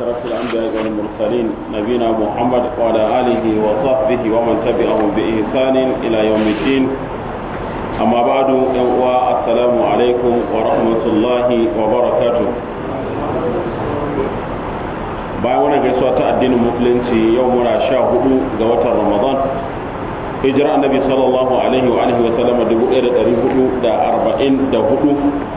أشرف الأنبياء والمرسلين نبينا محمد وعلى آله وصحبه ومن تبعهم بإحسان إلى يوم الدين أما بعد السلام عليكم ورحمة الله وبركاته bayan wani gaisuwa ta addinin musulunci yau muna sha hudu ga watan ramadan hijira annabi sallallahu alaihi wa alihi wa sallam dubu ɗaya da ɗari hudu da arba'in da hudu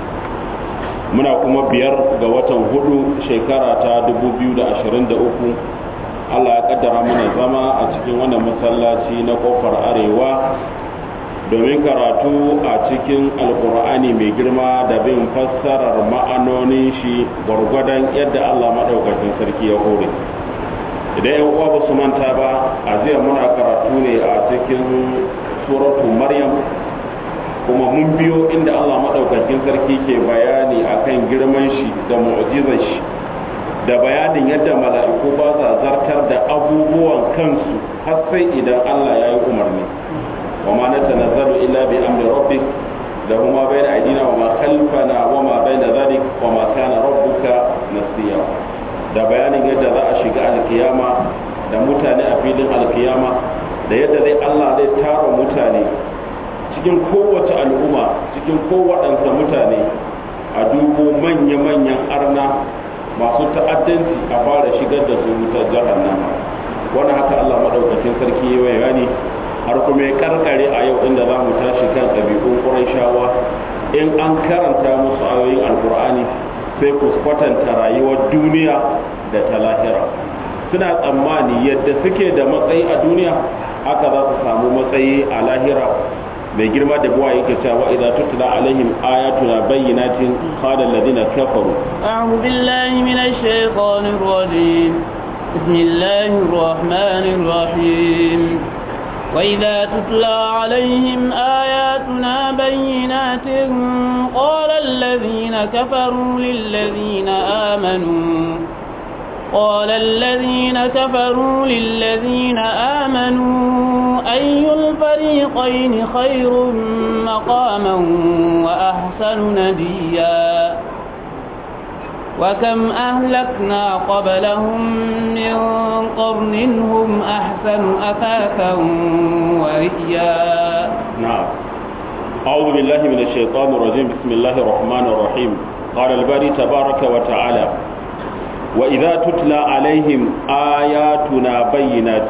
muna kuma biyar ga watan hudu shekara ta dubu biyu da ashirin da uku allah ya kaddara mana zama a cikin wannan masallaci na kofar arewa domin karatu a cikin alkur'ani mai girma da bin fassarar ma'anonin shi gwargwadon yadda allah maɗaukakin sarki ya hore idan yan uwa ba su manta ba a jiya muna karatu ne a cikin suratu maryam kuma mun biyo inda allah maɗaukakin sarki ke bayani akan girman shi da mu'jizar shi da bayanin yadda mala'iku ba sa zartar da abubuwan kansu har sai idan allah ya yi umarni وما نتنزل إلا بأمر ربك له ما بين أيدينا وما خلفنا وما بين ذلك وما كان ربك نسيا da bayanin yadda za a shiga alkiyama da mutane a filin alkiyama da yadda zai Allah zai tara mutane cikin kowace al'umma cikin kowaɗansa mutane a dubo manya-manyan arna masu ta'addanci a fara shigar da su wutar jahannama wannan haka Allah maɗaukakin sarki ya bayani har kuma ya karkare a yau inda za mu tashi kan ɗabi'un ƙurayshawa in an karanta musu ayoyin alkur'ani sai ku kwatanta rayuwar duniya da ta lahira suna tsammani yadda suke da matsayi a duniya haka za su samu matsayi a lahira mai girma da buwa yake cewa idza tutla alaihim ayatuna bayyinatin qala alladhina kafaru a'udhu billahi minash shaitanir rajim bismillahir rahmanir rahim وإذا تتلى عليهم آياتنا بينات قال الذين كفروا للذين آمنوا قال الذين كفروا للذين آمنوا أي الفريقين خير مقاما وأحسن نديا وكم أهلكنا قبلهم من قرن هم أحسن أثاثا ورئيا نعم أعوذ بالله من الشيطان الرجيم بسم الله الرحمن الرحيم قال الباري تبارك وتعالى وإذا تتلى عليهم آياتنا بينات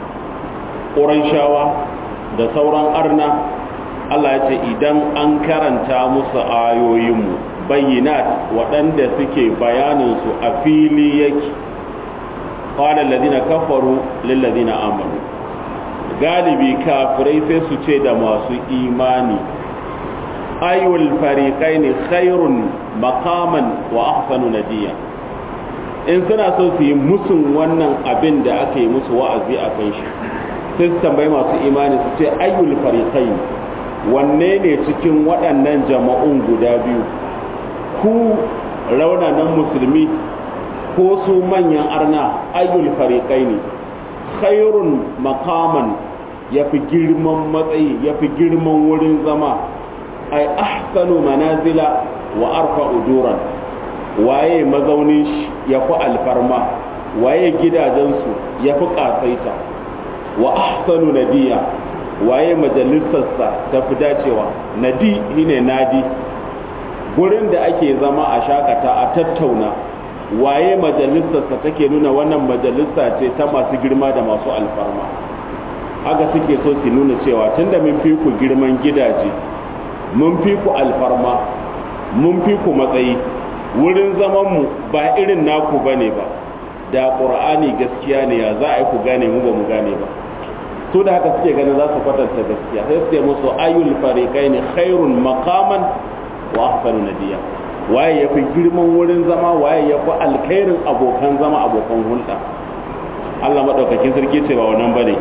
قريشاوا da sauran arna Allah ya ce idan an karanta musu ayoyinmu bayyinat waɗanda suke bayaninsu a fili yake ƙwalar ladina kafaru lilladina amanu galibi kafirai sai su ce da masu imani ayyul fariƙai ne khairun makaman wa ahsanu nadiya in suna so su yi musun wannan abin da aka yi musu wa'azi a kan shi sai su tambayi masu imani su ce ayyul fariƙai wanne ne cikin waɗannan jama'un guda biyu ku raunanan musulmi ko su manyan arna ayyul fariƙai ne khairun makaman ya fi girman matsayi ya fi girman wurin zama ai ahsanu manazila wa arfa ujuran waye mazaunin shi ya fi alfarma waye gidajensu ya fi ƙasaita wa ahsanu nadiya waye majalisarsa ta fi dacewa nadi shine nadi gurin da ake zama a shakata a tattauna waye majalisarsa take nuna wannan majalisa ce ta masu girma da masu alfarma haka suke so su nuna cewa tunda mun fi ku girman gidaje mun fi ku alfarma mun fi ku matsayi wurin zamanmu ba irin naku bane ba da ƙur'ani gaskiya ne ya za a yi ku gane mu ba mu gane ba su da haka suke ganin za su kwatanta gaskiya sai su musu ayyul fariqai ne khairun maqaman wa ahsanu nadiya waye yafi girman wurin zama waye yafi alkhairin abokan zama abokan hulɗa Allah madaukakin sarki ce ba wannan bane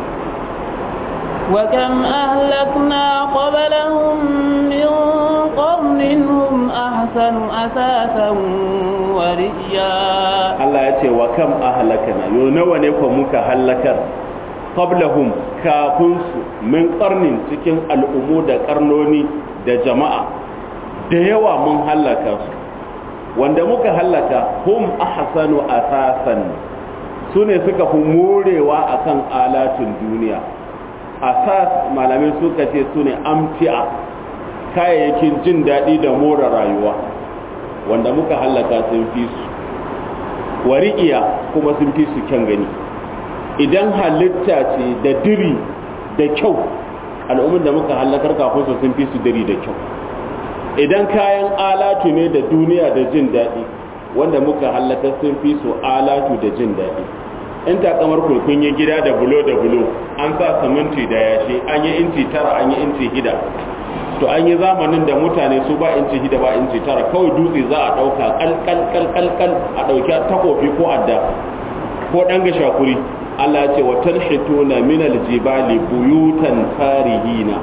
وكم أهلكنا قبلهم من قرن هم أحسن أثاثا ورئيا Allah ya ce wa kam ahlakana yo nawa ne ko muka halakar qablahum kafin su min qarnin cikin al'umu da karnoni da jama'a da yawa mun halaka su wanda muka hallaka hum ahsanu asasan su ne suka fi morewa akan alatun duniya asas malamai suka ce su ne amti'a kayayyakin jin daɗi da more rayuwa wanda muka hallaka sun fi su wari'iya kuma sun fi su kyan gani idan halitta ce da diri da kyau al'ummar da muka hallakar kafin su sun fi su diri da kyau idan kayan alatu ne da duniya da jin daɗi wanda muka hallakar sun fi su alatu da jin daɗi in takamar kurkun yi gida da bulo da bulo an sa siminti da yashi an yi inci tara an yi inci hida to an yi zamanin da mutane su ba inci hida ba inci tara kawai dutse za a ɗauka kalkalkalkalkal a ɗauki takofi ko adda ko ɗan gashakuri Allah ce wa tanhituna min aljibali buyutan farihina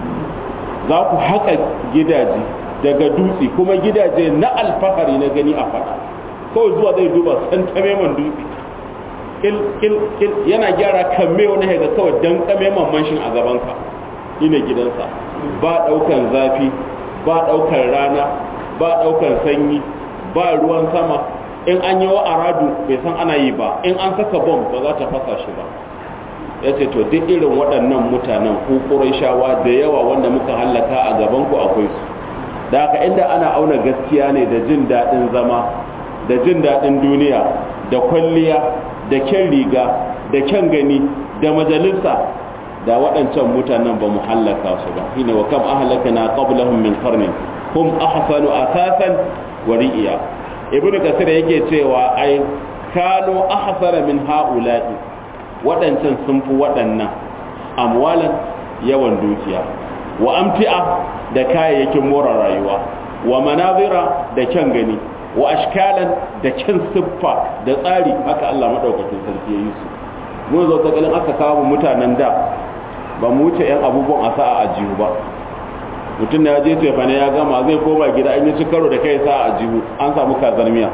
za ku haƙa gidaje daga dutse kuma gidaje na alfahari na gani a faɗa kawai zuwa zai duba san tameman dutse kil kil kil yana gyara kamme wani haiga kawai dan kameman manshin a gabanka ina gidansa ba ɗaukan zafi ba ɗaukan rana ba ɗaukan sanyi ba ruwan sama in an yi wa aradu bai san ana yi ba in an saka bom ba za ta fasa shi ba ya ce to duk irin waɗannan mutanen ku shawa da yawa wanda muka hallaka a gaban ku akwai su da haka inda ana auna gaskiya ne da jin daɗin zama da jin daɗin duniya da kwalliya da kyan riga da kyan gani da majalisa da waɗancan mutanen ba mu hallaka su ba shine wa kam ahlakana qablahum min qarnin hum ahsanu asasan wa ri'iya ibnu kasir yake cewa ai kano ahsana min haula'i waɗancan sun fi waɗannan amwalan yawan dukiya wa amti'a da kayayyakin more rayuwa wa manazira da kyan gani wa ashkalan da kyan siffa da tsari haka Allah madaukakin sarki ya yi su mun zo ta kalin aka kawo mutanen da ba mu wuce yan abubuwan a sa'a a jihu ba mutum da ya je tefane ya gama zai koma gida an yi ci karo da kai sa'a a jihu an samu kazar miya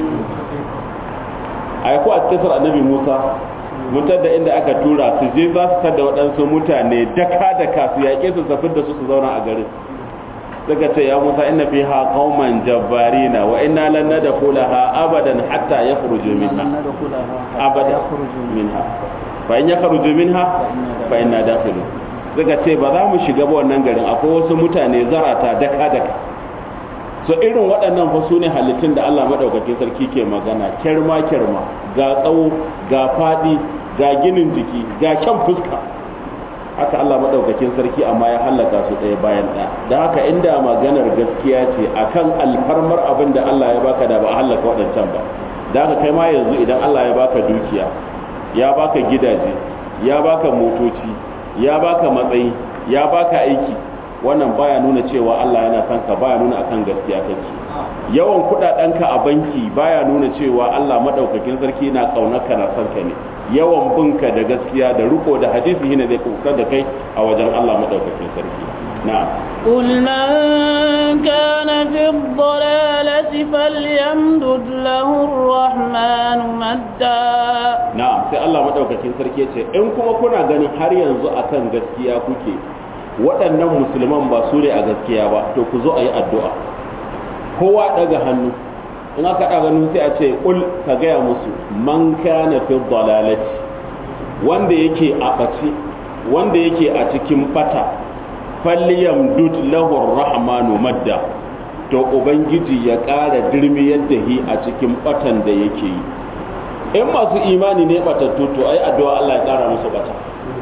a ko a cikin annabi musa mutar da inda aka tura su je za su tada waɗansu mutane daka daka su yaƙe su safin da su su zauna a garin suka ce ya musa inna fi ha qauman jabbarina wa inna lan nadkhulaha abadan hatta yakhruju minha abadan minha fa in yakhruju minha fa inna dakhilun suka ce ba za mu shiga ba wannan garin akwai wasu mutane zarata daka daka so irin waɗannan fa su ne halittun da Allah madaukakin sarki ke magana kyarma kyarma ga tsawo ga faɗi ga ginin jiki ga kyan fuska haka Allah madaukakin sarki amma ya hallaka su ɗaya bayan ɗaya da haka inda maganar gaskiya ce akan alfarmar abin da Allah ya baka da ba a hallaka waɗancan ba da haka kai ma yanzu idan Allah ya baka dukiya ya baka gidaje ya baka motoci ya baka matsayi ya baka aiki wannan baya nuna cewa Allah yana son ka baya nuna akan gaskiya kake yawan kudadenka a banki baya nuna cewa Allah madaukakin sarki na kaunarka na son ka ne yawan binka da gaskiya da riko da hadisi ne zai kusa da kai a wajen Allah madaukakin sarki na'am قل من كان في الضلالة فليمدد له الرحمن مدا na'am sai Allah madaukakin sarki ya ce in kuma kuna ganin har yanzu akan gaskiya kuke waɗannan musulman ba su ne a gaskiya ba to ku zo a yi addu'a kowa ɗaga hannu in aka ɗaga hannu sai a ce ƙul ka gaya musu man kana fi dalalati wanda yake a ɓace wanda yake a cikin ɓata falyam dud lahu rahmanu madda to ubangiji ya ƙara dirmi yadda hi a cikin ɓatan da yake yi in masu imani ne ɓatattu to ai addu'a Allah ya ƙara musu ɓata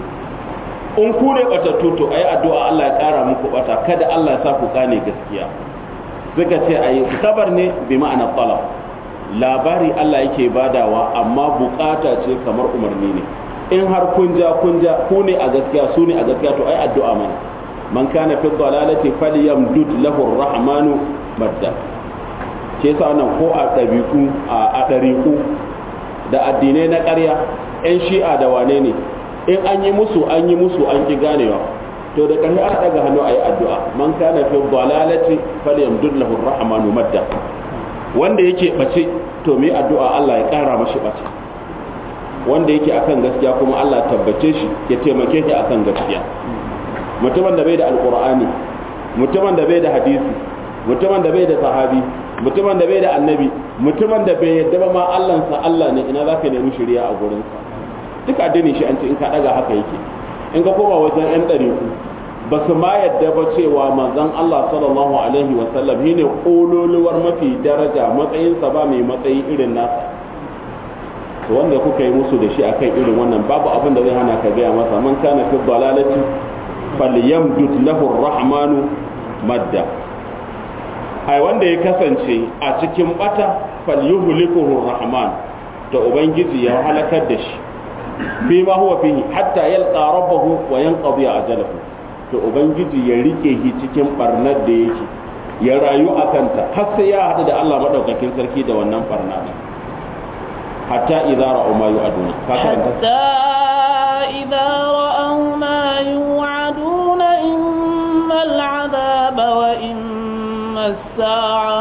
in ku ne batattu to ayi addu'a Allah ya kara muku bata kada Allah ya sa ku gane gaskiya suka ce ayi kabar ne bi ma'ana talab labari Allah yake badawa amma bukata ce kamar umarni ne in har kun ja kun ja ku ne a gaskiya su ne a gaskiya to ayi addu'a mana man kana fi dalalati falyamdud lahu arrahmanu madda ke sa wannan ko a dabiku a dariku da addinai na ƙarya 'yan shi'a da wane ne in an yi musu an yi musu an ki ganewa to da ƙarfi ana daga hannu a yi addu'a man kana fi dalalati falyamdud lahu rahmanu madda wanda yake bace to mai addu'a Allah ya ƙara mashi bace wanda yake akan gaskiya kuma Allah tabbace shi ya taimake shi akan gaskiya mutumin da bai da alqur'ani mutumin da bai da hadisi mutumin da bai da sahabi mutumin da bai da annabi mutumin da bai yadda ba ma Allahnsa Allah ne ina za ka nemi shari'a a gurinsa duk addini shi an ce in ka daga haka yake in ka koma wajen yan ɗariku ba su ma yadda ba cewa manzon Allah sallallahu alaihi wa sallam shine kololuwar mafi daraja matsayinsa ba mai matsayi irin nasa to wanda kuka yi musu da shi akan irin wannan babu abin da zai hana ka gaya masa man kana fi dalalati falyamdud lahu ar-rahmanu madda ai wanda ya kasance a cikin bata falyuhlikuhu ar-rahman to ubangiji ya halakar da shi fi ma huwa fihi hatta yalqa rabbahu wa yanqadi ajalahu to ubangiji ya rike shi cikin barnar da yake ya rayu a kanta har sai ya haɗu da Allah madaukakin sarki da wannan barna din hatta idza ra'u ma yu'aduna ka karanta حتى إذا رأوا ما يوعدون إما العذاب وإما الساعة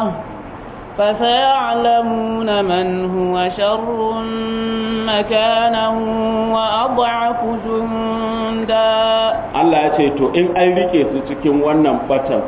فسيعلمون من هو شر مكانا وأضعف جندا Allah ya ce to in an rike su cikin wannan batan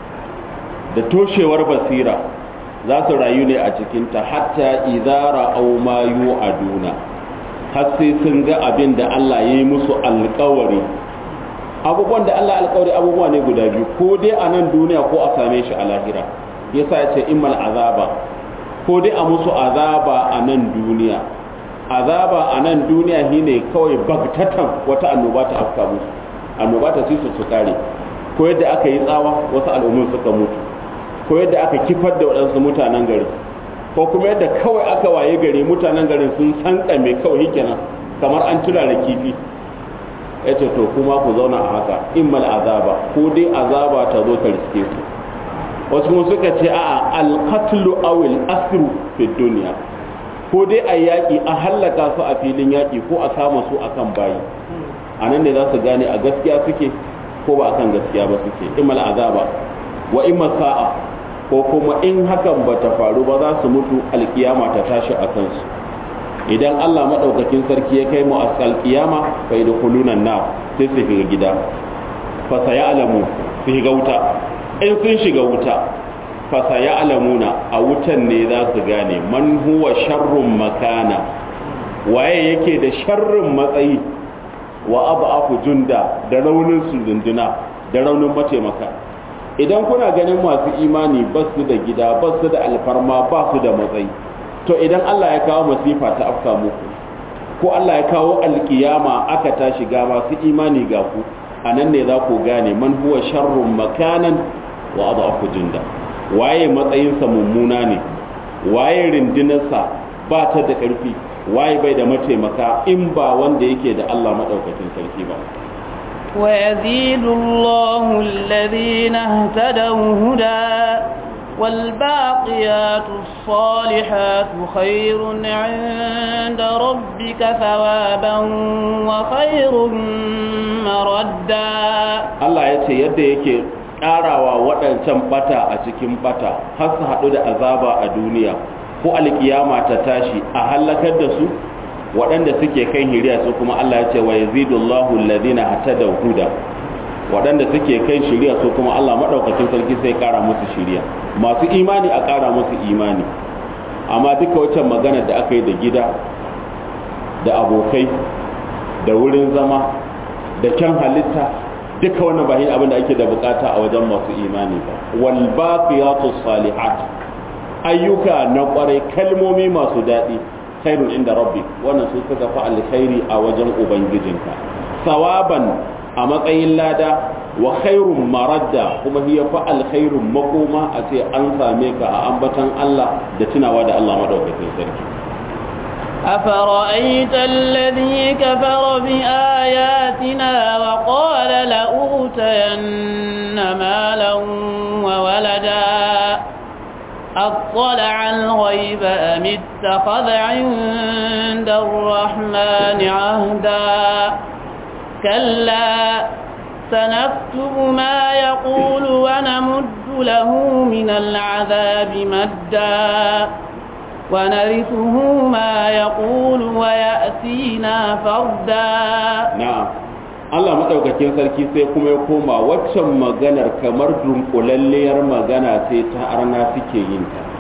da toshewar basira za su rayu ne a cikinta hatta idara au ma yu'aduna har sai sun ga abin da Allah ya yi musu alkawari abubuwan da Allah alkawari abubuwa ne guda biyu ko dai a nan duniya ko a same shi a lahira yasa ya ce immal azaba ko dai a musu azaba a nan duniya azaba a nan duniya shine kawai bagtatan wata annoba ta afka musu annoba ta ci su su kare ko yadda aka yi tsawa wasu al'ummun suka mutu ko yadda aka kifar da waɗansu mutanen gari ko kuma yadda kawai aka waye gari mutanen garin sun san kame kawai kenan kamar an tura da kifi ya ce to kuma ku zauna a haka immal azaba ko dai azaba ta zo ta riske ku wasu kuma suka ce a'a alqatlu aw al-asru fi dunya ko dai a yaƙi a hallaka su a filin yaƙi ko a kama su akan bayi a nan ne za su gane a gaskiya suke ko ba akan gaskiya ba suke immal azaba wa imma sa'a ko kuma in hakan ba ta faru ba za su mutu alkiyama ta tashi a kansu idan Allah maɗaukakin sarki ya kai mu a alkiyama fa da kulunan na sai su shiga gida fa saya alamu su shiga wuta in sun shiga wuta fa saya alamuna a wutan ne za su gane man huwa sharrun makana waye yake da sharrin matsayi wa abu aku junda da raunin su dunduna da raunin mataimaka idan kuna ganin masu imani ba su da gida ba su da alfarma ba su da matsayi to idan Allah ya kawo masifa ta afka muku ko Allah ya kawo alkiyama aka tashi ga masu imani ga ku a nan ne za ku gane man huwa sharrun makanan wa adafu junda waye matsayinsa mummuna ne waye rindinarsa ba ta da ƙarfi waye bai da mataimaka in ba wanda yake da Allah maɗaukakin sarki ba ويزيد الله الذين اهتدوا هدى والباقيات الصالحات خير عند ربك ثوابا وخير مردا Allah ya ce yadda yake ƙarawa waɗancan bata a cikin bata har su haɗu da azaba a duniya ko alkiyama ta tashi a halakar da su waɗanda suke kan hiriya su kuma Allah ya ce wa yazidullahu alladhina hatadaw huda waɗanda suke kan shiriya su kuma Allah madaukakin sarki sai ƙara musu shiriya masu imani a ƙara musu imani amma duka wacce magana da aka yi da gida da abokai da wurin zama da kyan halitta duka wannan ba abin da ake da bukata a wajen masu imani ba wal baqiyatus salihat ayyuka na kwarai kalmomi masu daɗi khairun inda rabbi wannan su suka fi alkhairi a wajen ubangijinka sawaban a matsayin lada wa khairun maradda kuma hiya fa alkhairun makoma a ce an same ka a ambatan Allah da tunawa da Allah madaukakin sarki أفرأيت الذي كفر بآياتنا وقال لأوتين مالا وولدا أطلع الغيب أم اتخذ عند الرحمن عهدا كلا سنكتب ما يقول ونمد له من العذاب مدا ونرثه ما يقول ويأتينا فردا na'am Allah madaukakin sarki sai kuma ya koma waccan maganar kamar dunkulalliyar magana sai ta arna suke yin ta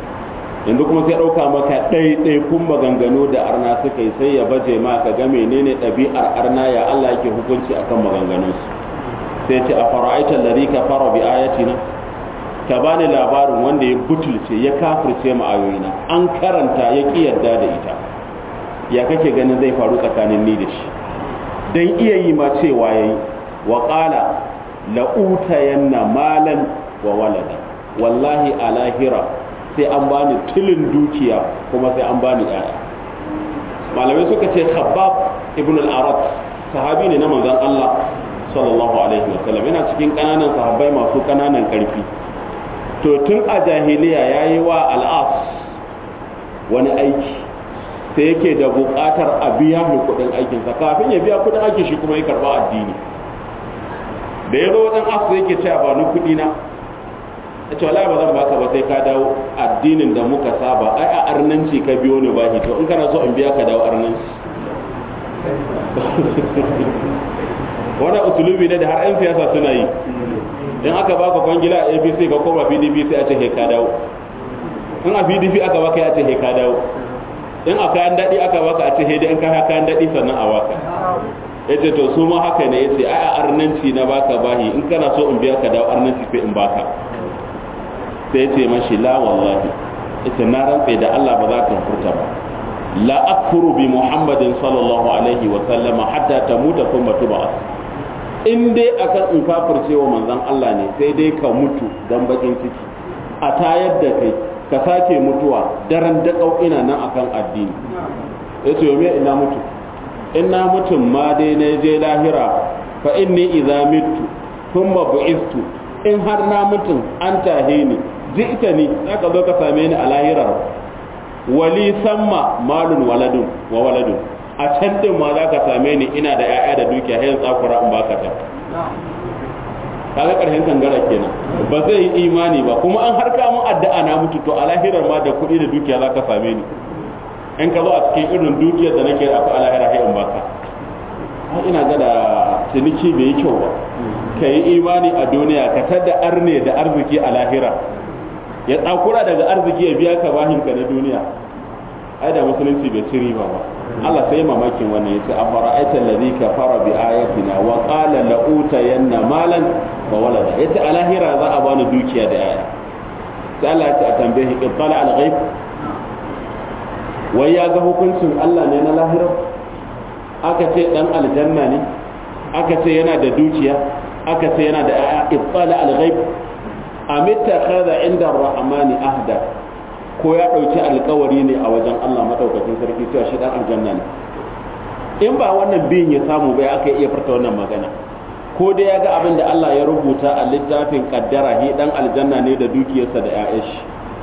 yanzu kuma sai ɗauka maka ɗaiɗaikun maganganu da arna suka yi sai ya baje ma ka ga menene ɗabi'ar arna ya Allah yake hukunci akan maganganunsu sai ce a fara'aita alladhi kafara bi ayatina ka bani labarin wanda ya butulce ya kafirce mu ayoyina an karanta ya ki yarda da ita ya kake ganin zai faru tsakanin ni da shi dan iya yi ma cewa yayi wa qala la utayanna malan wa walada wallahi a lahira sai an bani tilin dukiya kuma sai an bani yaya malamai suka ce khabbab ibn al-arat sahabi ne na manzon Allah sallallahu alaihi wasallam yana cikin kananan sahabbai masu kananan karfi to tun a jahiliya yayi wa al-as wani aiki sai yake da buƙatar a biya mai kuɗin aikinsa kafin ya biya kuɗin aikin shi kuma ya karɓa addini da ya zo wajen as yake cewa ba ni kuɗi na ya ce wala ba zan baka ba sai ka dawo addinin da muka saba ai a arnanci ka biyo ni bahi to in kana so in biya ka dawo arnanci wannan usulubi ne da har 'yan siyasa suna yi in aka baka kwangila a apc ka koma pdp sai a ce he ka dawo in a pdp aka baka ya ce he ka dawo in a kayan daɗi aka baka a ce he dai in ka kayan daɗi sannan a baka ya ce to su ma haka ne ya ce ai a arnanci na baka bahi in kana so in biya ka dawo arnanci sai in baka sai ce mashi la wallahi ita na rantse da Allah ba za ka furta ba la akfuru bi muhammadin sallallahu alaihi wa sallama hatta tamuta thumma tub'as in dai akan in kafirce wa manzon Allah ne sai dai ka mutu dan bakin ciki a tayar da kai ka sake mutuwa daren da ina nan akan addini yace yo me ina mutu in na mutum ma dai na je lahira fa inni idza mittu thumma bu'istu in har na mutum an tahe ni ji ita ni za ka zo ka same ni a lahirar wali samma malun waladun wa waladun a can din ma za ka same ni ina da 'ya'ya da dukiya hayan tsakura in baka ta kaga karshen kangara kenan ba zai yi imani ba kuma an harka mun addu'a na mutu to a lahirar ma da kuɗi da dukiya za ka same ni in ka zo a cikin irin dukiyar da nake akwai a lahira hayan baka ina ga da ciniki bai yi kyau ba ka yi imani a duniya ka tada arne da arziki a lahira ya tsakura daga arziki ya biya ka bahinka na duniya ai da musulunci bai ci riba ba Allah sai mamakin wannan yace a fara'aita allazi kafara bi ayatina wa qala la utayanna malan wa walada yace a lahira za a bani dukiya da yaya sai Allah ya ce a tambaye ibtala al ghaib wai ya ga hukuncin Allah ne na lahira aka ce dan aljanna ne aka ce yana da dukiya aka ce yana da yaya ibtala al ghaib amitta kaza inda rahmani ahda ko ya dauki alkawari ne a wajen Allah madaukakin sarki cewa shi dan aljanna ne in ba wannan biyin ya samu bai aka iya furta wannan magana ko da ya ga abin da Allah ya rubuta a littafin kaddara hi dan aljanna ne da dukiyarsa da ƴaƴan shi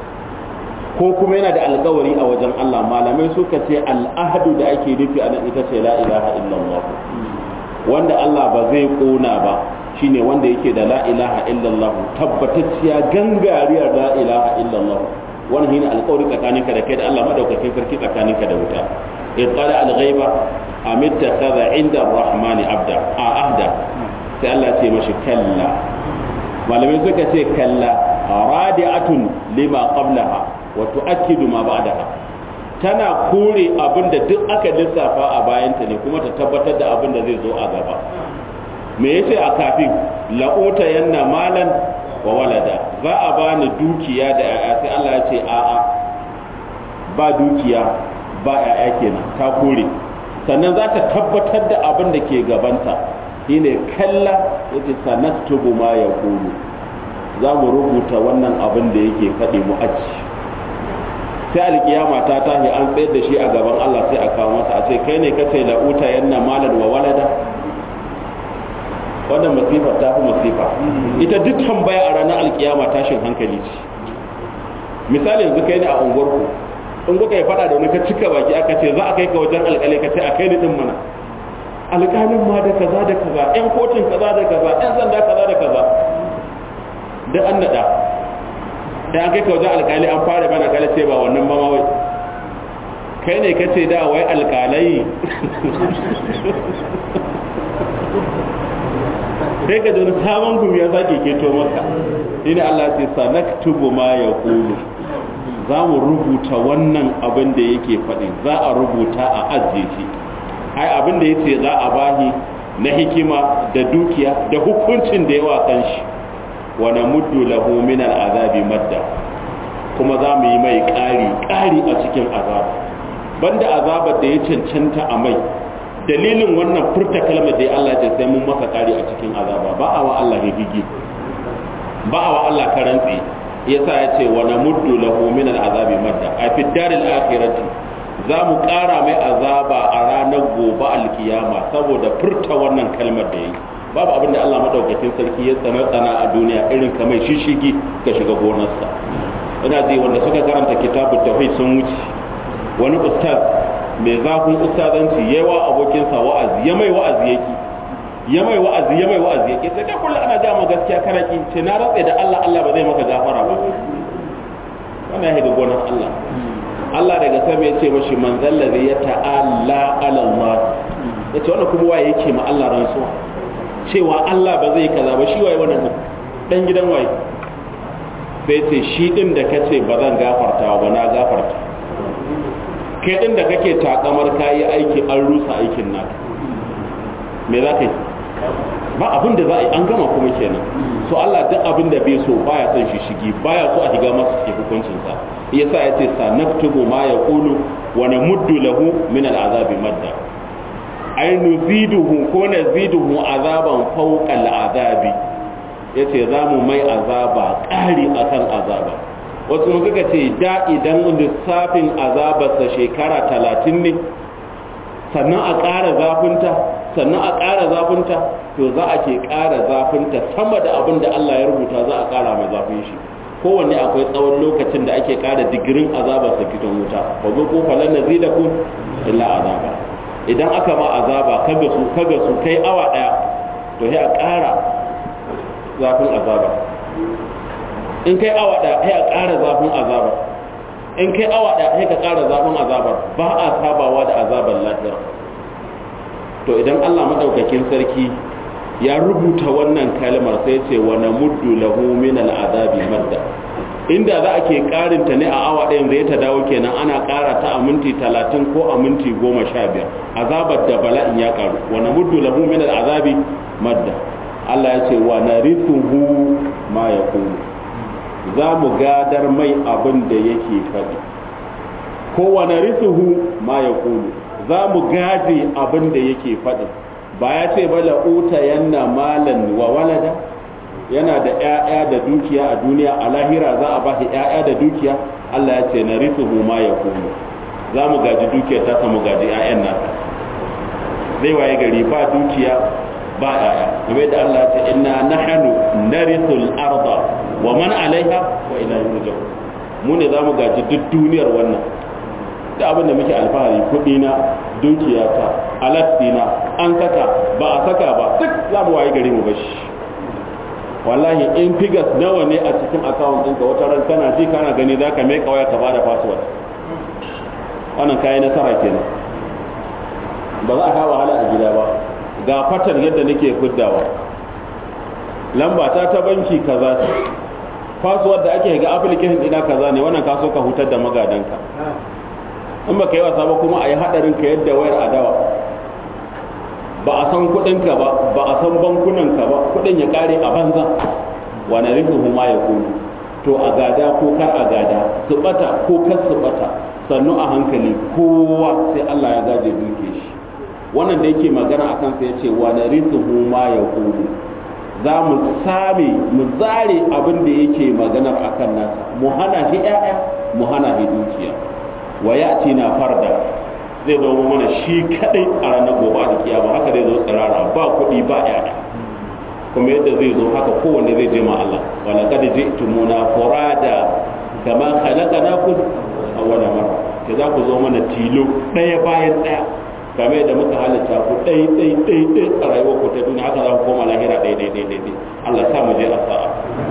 ko kuma yana da alkawari a wajen Allah malamai suka ce al'ahdu da ake nufi a nan ita ce la ilaha illallah wanda Allah ba zai kona ba shine wanda yake da la ilaha illallah tabbatacciya gangariyar la ilaha illallah wannan shine alƙawari tsakaninka da kai da Allah madaukakin sarki tsakaninka da wuta ittala al-ghaiba am ittakhadha inda ar-rahmani abda a ahda sai Allah ce mashi kalla malamai suka ce kalla radi'atun lima qablaha wa tu'akkidu ma ba'daha tana kore abin da duk aka lissafa a bayanta ne kuma ta tabbatar da abin da zai zo a gaba me yace a kafin la'uta yanna malan wa walada za a bani dukiya da yaya sai Allah ya ce a'a ba dukiya ba yaya kenan ta kore sannan za ta tabbatar da abin da ke gabanta shine kalla yace sanaktubu ma yaqulu za mu rubuta wannan abin da yake faɗi mu aji sai alkiyama ta tashi an tsayar da shi a gaban Allah sai a kawo masa a ce kai ne kace la'uta yanna malan wa walada wannan masifar ta fi masifa ita duk tambaya a ranar alkiyama tashin hankali ce misali yanzu kai ne a unguwarku in kuka yi fada da wani ka cika baki aka ce za a kai ka wajen alkali ka ce a kai ni din mana alkalin ma da kaza da kaza yan kotun kaza da kaza yan sanda kaza da kaza da an nada da an kai ka wajen alkali an fara bana kala ce ba wannan ba ma wai kai ne ka ce da wai alkalai sai ka wani sabon gumi ya sake keto maka ina Allah ce sanaktubu ma ya kulu za mu rubuta wannan abin da yake faɗi za a rubuta a ajiye shi ai abin da yace za a bahi na hikima da dukiya da hukuncin da yawa kan shi wa namuddu lahu min al'azabi madda kuma za mu yi mai ƙari ƙari a cikin azaba banda azabar da ya cancanta a mai dalilin wannan furta kalmar da ya Allah ya sai mun masa ƙari a cikin azaba ba a wa Allah higigi ba a wa Allah karantsi yasa ya ce wa namuddu lahu min al'azabi madda a fi daril akhirati za mu ƙara mai azaba a ranar gobe alkiyama saboda furta wannan kalmar da ya yi babu abin da Allah madaukakin sarki ya tsana tsana a duniya irin kamar shishigi ga shiga gonarsa ina ji wanda suka karanta kitabut tauhid sun wuce wani ustaz mai zafin ustazanci yawa abokinsa wa'azi ya mai wa'azi yake ya mai wa'azi ya mai wa'azi yake sai kai kullu ana ga gaskiya karaki ce na ratse da Allah Allah ba zai maka gafara ba wannan ya ga gonar Allah Allah daga sama ya ce mashi man zallazi ya ta'alla ala Allah ya ce wannan kuma waye yake ma Allah rantsuwa cewa Allah ba zai kaza ba shi waye wannan dan gidan waye sai ce shi din da kace ba zan gafarta ba na gafarta kai din da kake takamar kayi aiki an rusa aikin naka me za ka yi ba abin da za a yi an gama kuma kenan so Allah duk abin da bai so baya son shi shigi baya so a shiga masa cikin hukuncinsa yasa ya ce sa naktubu ma yaqulu wa namuddu lahu min al'azabi madda ay nuziduhu ko naziduhu azaban fawqa al'azabi yace za mu mai azaba ƙari akan azaba wasu mun suka ce da idan lissafin azabarsa shekara talatin ne sannan a ƙara zafinta sannan a ƙara zafinta to za a ke ƙara zafinta sama da abin da Allah ya rubuta za a ƙara mai zafin shi kowanne akwai tsawon lokacin da ake ƙara digirin azabar sa gidan wuta fa zo ko falan nazidakum illa azaba idan aka ma azaba kaga su kaga su kai awa daya to sai a ƙara zafin azaba in kai awa daya sai a ƙara zafin azaba in kai awa daya sai ka ƙara zafin azabar ba a sabawa da azabar lahira to idan Allah madaukakin sarki ya rubuta wannan kalmar sai ce wa namuddu lahu min al'azabi madda inda za a ke karinta ne a awa ɗayan zai ta dawo kenan ana ƙara ta a minti talatin ko a minti goma sha biyar azabar da bala'in ya ƙaru wa namuddu lahu min al'azabi madda Allah ya ce wa narithuhu ma yaqulu za mu gadar mai abin da yake faɗi ko wa narithuhu ma yaqulu za mu gaje abin da yake faɗi ba ya ce ba la'uta yanna malan wa walada yana da ‘ya'ya da dukiya a duniya a lahira za a ba shi ‘ya'ya da dukiya Allah ya ce na risuhu ma ya kuma za mu gaji dukiya ta samu gaji ‘ya'yan nasa zai waye gari ba dukiya ba ‘ya'ya game da Allah ya ce inna nahanu narisul arda wa man alaiha wa ila yurja'u mu ne za mu gaji duk duniyar wannan da abin da muke alfahari kuɗi na dukiyata alattina an saka ba a saka ba duk za mu waye gari mu bashi wallahi in figures nawa ne a cikin account ɗinka wata ran kana ji kana gani za ka mai kawai ka bada password wannan kayan nasara kenan ba za a kawo wahala a gida ba ga fatar yadda nake fiddawa lamba ta ta banki kaza ce password da ake ga application ɗina kaza ne wannan ka so ka hutar da magadanka in ba ka yi wasa ba kuma a yi haɗarin ka yadda wayar adawa ba a san kuɗinka ba ba a san bankunanka ba kuɗin ya ƙare a banza wani rikin ma ya kunu to a gada ko kar a gada su ɓata ko kar su ɓata sannu a hankali kowa sai Allah ya gaje duke shi wannan da yake magana a kansa ya ce wani rikin ma ya kunu za mu same mu zare abin da yake maganar akan nasa mu hana shi 'ya'ya mu hana shi dukiya wa ya na farda zai zo mana shi kadai a ranar gobe da kiyama haka zai zo tsirara ba kuɗi ba yaya kuma yadda zai zo haka kowanne zai je ma Allah wala kad ji'tumuna furada kama khalaqnakum awwala marra ke za ku zo mana tilo ɗaya bayan ɗaya kamar yadda muka halitta ku ɗai ɗai ɗai ɗai a rayuwar ku ta duniya haka za ku koma lahira ɗai ɗai ɗai ɗai Allah sa mu je a sa'a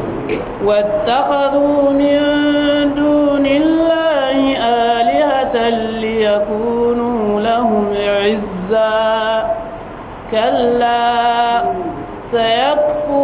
واتخذوا من دون الله آلهة ليكونوا لهم عزا كلا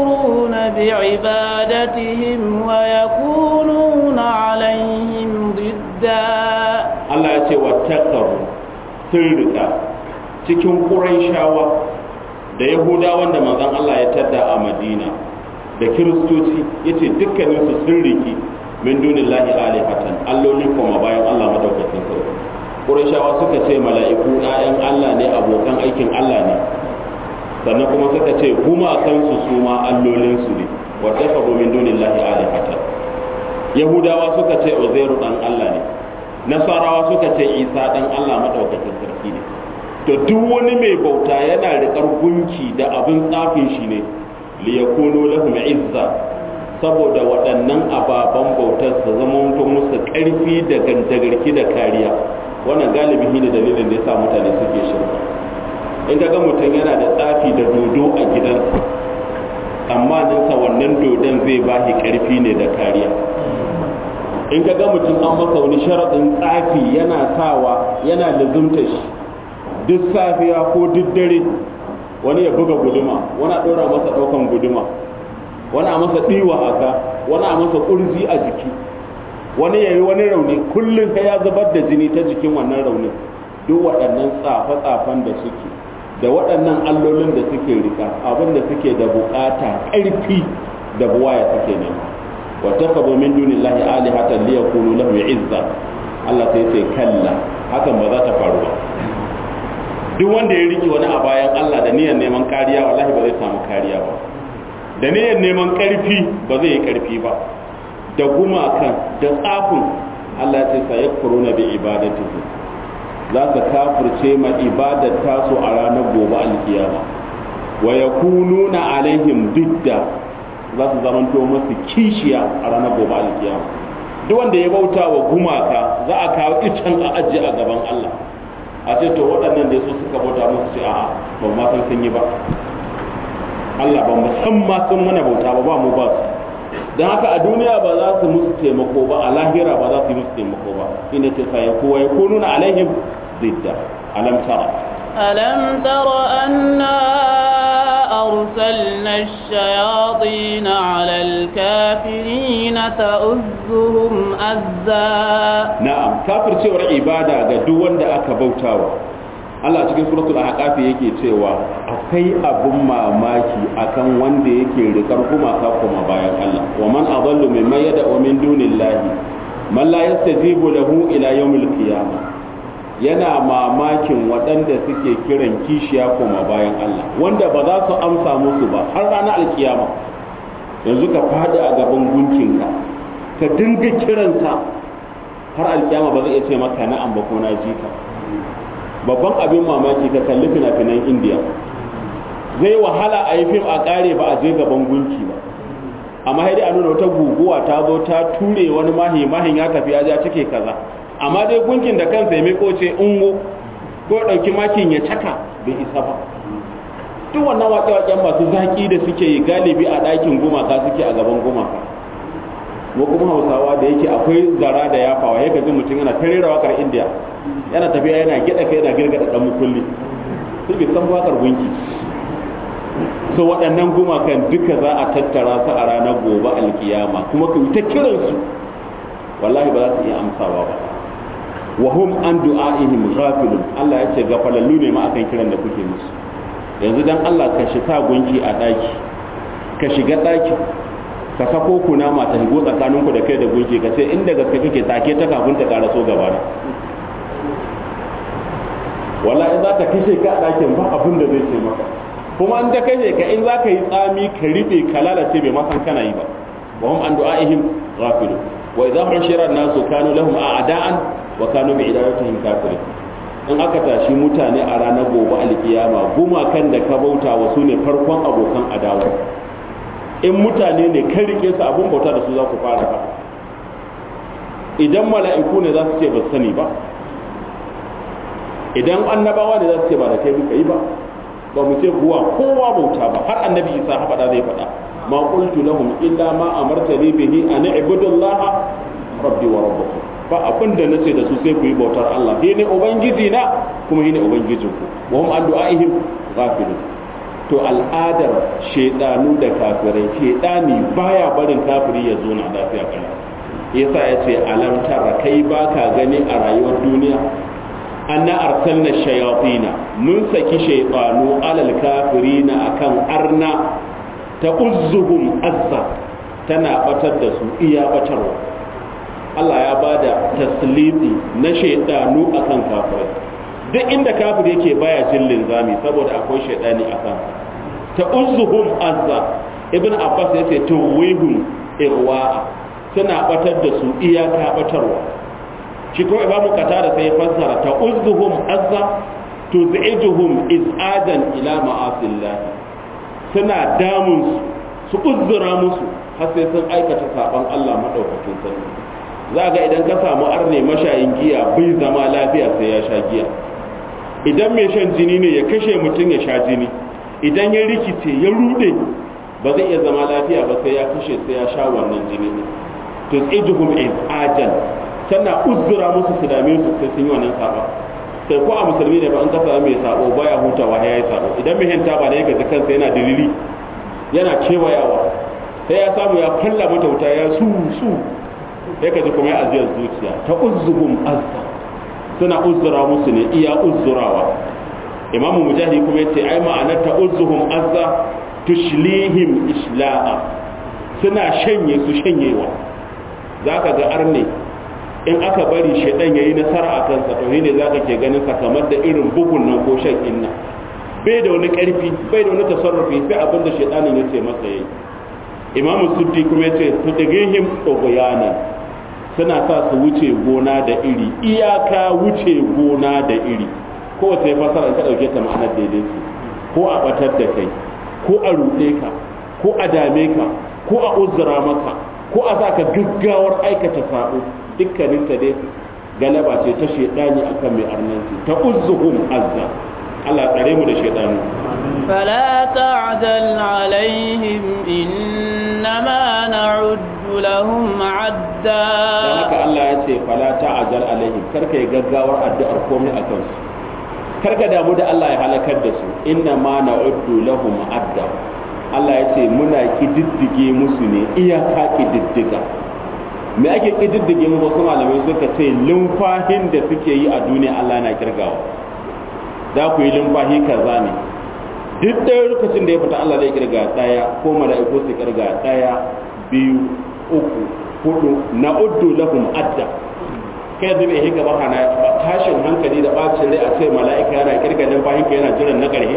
سيكفرون بعبادتهم ويكونون عليهم ضدا عزا Allah ya ce wa takaru sun rika cikin shawa da yahudawan da manzon Allah ya tadda a Madina da kiristoci yace dukkaninsu sun riki min dunillahi alihatan alloli kuma bayan Allah madaukakin sarki Qurayshawa suka ce mala'iku ‘ya'yan Allah ne abokan aikin Allah ne sannan kuma suka ce gumakansu su ma allolinsu ne wata ka min dunin lahi alihatan Yahudawa suka ce Uzairu ɗan Allah ne Nasarawa suka ce Isa ɗan Allah maɗaukakin sarki ne to duk wani mai bauta yana riƙar gunki da abin tsafin shi ne liyakunu lahum izza saboda waɗannan ababen bautar su zama musu ƙarfi da gandagarki da kariya wannan galibi ne dalilin da ya sa mutane suke shirka in ga mutum yana da tsafi da dodo a gidansa tsammaninsa wannan dodon zai ba shi ƙarfi ne da kariya in ga mutum an masa wani sharaɗin tsafi yana sawa yana lazumta shi duk safiya ko duk dare wani ya buga guduma wani a ɗora masa ɗaukan guduma wani a masa ɗiwa haka wani a masa ƙurji a jiki wani ya yi wani rauni kullum ka ya zubar da jini ta jikin wannan raunin duk waɗannan tsafe-tsafen da suke da waɗannan allolin da suke rika abin da suke da bukata ƙarfi da buwaya suke nema wata kabo min duni lahi alihatan liya kunu lahu izza Allah sai ce kalla hakan ba za ta faru ba duk wanda ya riki wani a bayan Allah da niyyar neman kariya wallahi ba zai samu kariya ba da niyyar neman ƙarfi ba zai yi ƙarfi ba da gumakan da tsafin Allah ce sa yakfuruna bi ibadatihi za su kafirce ma ibadar tasu a ranar gobe alkiyama wa yakununa alaihim didda za su zamanto masu kishiya a ranar gobe alkiyama duk wanda ya bauta wa gumaka za a kawo icen a ajiye a gaban Allah a ce to waɗannan da su suka bauta musu ce a'a ba ma san sun yi ba Allah ba mu san ma sun mana bauta ba ba mu ba su don haka a duniya ba za su musu taimako ba a lahira ba za su yi musu taimako ba ina ce sa ya kowa ya kununa alaihim zidda alam tara ألم تر أنا أرسلنا الشياطين على الكافرين تؤزهم أزا na'am kafircewar ibada ga duk wanda aka bautawa Allah cikin suratul ahqaf yake cewa akwai abun mamaki akan wanda yake rikar gumaka kuma bayan Allah wa man adallu mimman yad'u min dunillahi man la yastajibu lahu ila yawmil qiyamah yana mamakin waɗanda suke kiran kishiya kuma bayan Allah wanda ba za su amsa musu ba har ranar alkiyama yanzu ka faɗi a gaban gunkinka ka dinga kiransa har alkiyama ba zai iya ce maka na'am ba ko na ji ka babban abin mamaki ka kalli fina-finan indiya zai wahala a yi fim a ƙare ba a je gaban gunki ba amma sai dai a nuna wata guguwa ta zo ta ture wani mahi mahin ya tafi ya ja cike kaza amma dai gunkin da kansa ya miko ce ungo ko ɗauki makin ya caka bai isa ba duk wannan waƙe-waƙen masu zaƙi da suke yi galibi a ɗakin gumaka suke a gaban gumaka mu kuma hausawa da yake akwai zara da yafawa ya gaji mutum yana ta rera waƙar indiya yana tafiya yana gida kai yana girgada ɗan mukulli sai bai san waƙar gunki so waɗannan gumakan duka za a tattara su a ranar gobe alkiyama kuma ka ta kiransu wallahi ba za su iya amsawa ba wa hum an du'a'ihim ghafilun Allah ya ce gafalallu ne ma akan kiran da kuke musu yanzu dan Allah ka shiga gunki a daki ka shiga daki ka sako kunama ta higo tsakaninku da kai da gunki ka ce inda gaske kake take ta kafin ta karaso gaba na wallahi za ta kashe ka a dakin ba abin da zai ce maka kuma an ta kashe ka in za ka yi tsami ka riɓe ka lalace bai ma san kana yi ba wa hum an du'a'ihim ghafilun wa idza hushira an-nasu kanu lahum a'da'an wa kanu bi idaratihim kafirin in aka tashi mutane a ranar gobe alkiyama gumakan da ka bauta wa su ne farkon abokan adawa in mutane ne kan rike su abun bauta da su za ku fara ba idan mala'iku ne za su ce ba sani ba idan annabawa ne za su ce ba da kai muka yi ba ba mu ce kuwa kowa bauta ba har annabi isa ha faɗa zai faɗa ma qultu lahum illa ma amartani bihi an ibudullaha rabbi wa rabbukum ba abin da nace da su sai ku yi bautar Allah shi ne ubangiji na kuma shi ne ubangijin ku wa hum an du'aihim ghafilun to al'adar shedanu da kafirai shedani baya barin kafiri ya zo na lafiya kana yasa ya ce alam tara kai baka gani a rayuwar duniya anna arsalna shayatina mun saki shaytanu alal kafirina akan arna ta uzzuhum azza tana batar da su iya batarwa Allah ya bada tasliti na shaydanu akan kafirai duk inda kafir yake baya jin linzami saboda akwai shaydani akan ta uzzuhum azza ibn abbas yace tuwihum irwa suna batar da su iyaka batarwa shi kuma imamu qatada sai ya fassara ta uzzuhum azza tuz'ijuhum iz'adan ila ma'asillah suna damun su uzzura musu har sai sun aikata saban Allah madaukakin sarki za ga idan ka samu arne mashayin giya bai zama lafiya sai ya sha giya idan mai shan jini ne ya kashe mutum ya sha jini idan ya rikice ya rude ba zai iya zama lafiya ba sai ya kashe sai ya sha wannan jini ne to tsijuhum ajan tana uzzura musu su dame su sai sun yi wannan saba sai ko a musulmi ne ba an kasa mai sabo baya hutawa ya yi sabo idan mai hinta ba ne ya gaji kansa yana dalili yana kewayawa sai ya samu ya falla mata wuta ya su su ya kaji kuma ya aziyar zuciya ta uzzuhum azza suna uzzura musu ne iya uzzurawa imamu mujahid kuma yace ai ma'anar ta uzzuhum azza tushlihim isla'a suna shanye su shanyewa zaka ga arne in aka bari shedan yayi nasara a kansa to ne zaka ke ganin sa kamar da irin bugun nan ko shan inna bai da wani karfi bai da wani tasarrufi sai abin da shedanin yace masa yayi imamu suddi kuma yace tudgihim tughyanan suna sa su wuce gona da iri iyaka wuce gona da iri kowace ya fasara in ka ɗauke ta ma'anar daidai ce ko a ɓatar da kai ko a ruɗe ka ko a dame ka ko a uzura maka ko a sa ka gaggawar aikata sabo dukkanin ta dai galaba ce ta shaidani akan mai arnanci ta uzzuhum azza Allah tsare mu da shaidani فلا تعجل عليهم إنما نعد لهم عدا dan haka Allah ya ce fala ta'jal alaihim karka yi gaggawar addu'ar komai akan su karka damu da Allah ya halakar da su inna ma na'uddu lahum adda Allah ya ce muna kididdige musu ne iyaka kididdiga me ake kididdige mu wasu malamai suka ce lumfahin da suke yi a duniya Allah na kirgawa za ku yi lumfahi kaza ne duk ɗaya lokacin da ya fita Allah zai kirga ɗaya ko mala'iku su kirga ɗaya biyu uku hudu na uddu lahum adda kai da bai hika ba hana tashin hankali da bacin rai a ce mala'ika yana kirga numfashin ka yana jiran na ƙarshe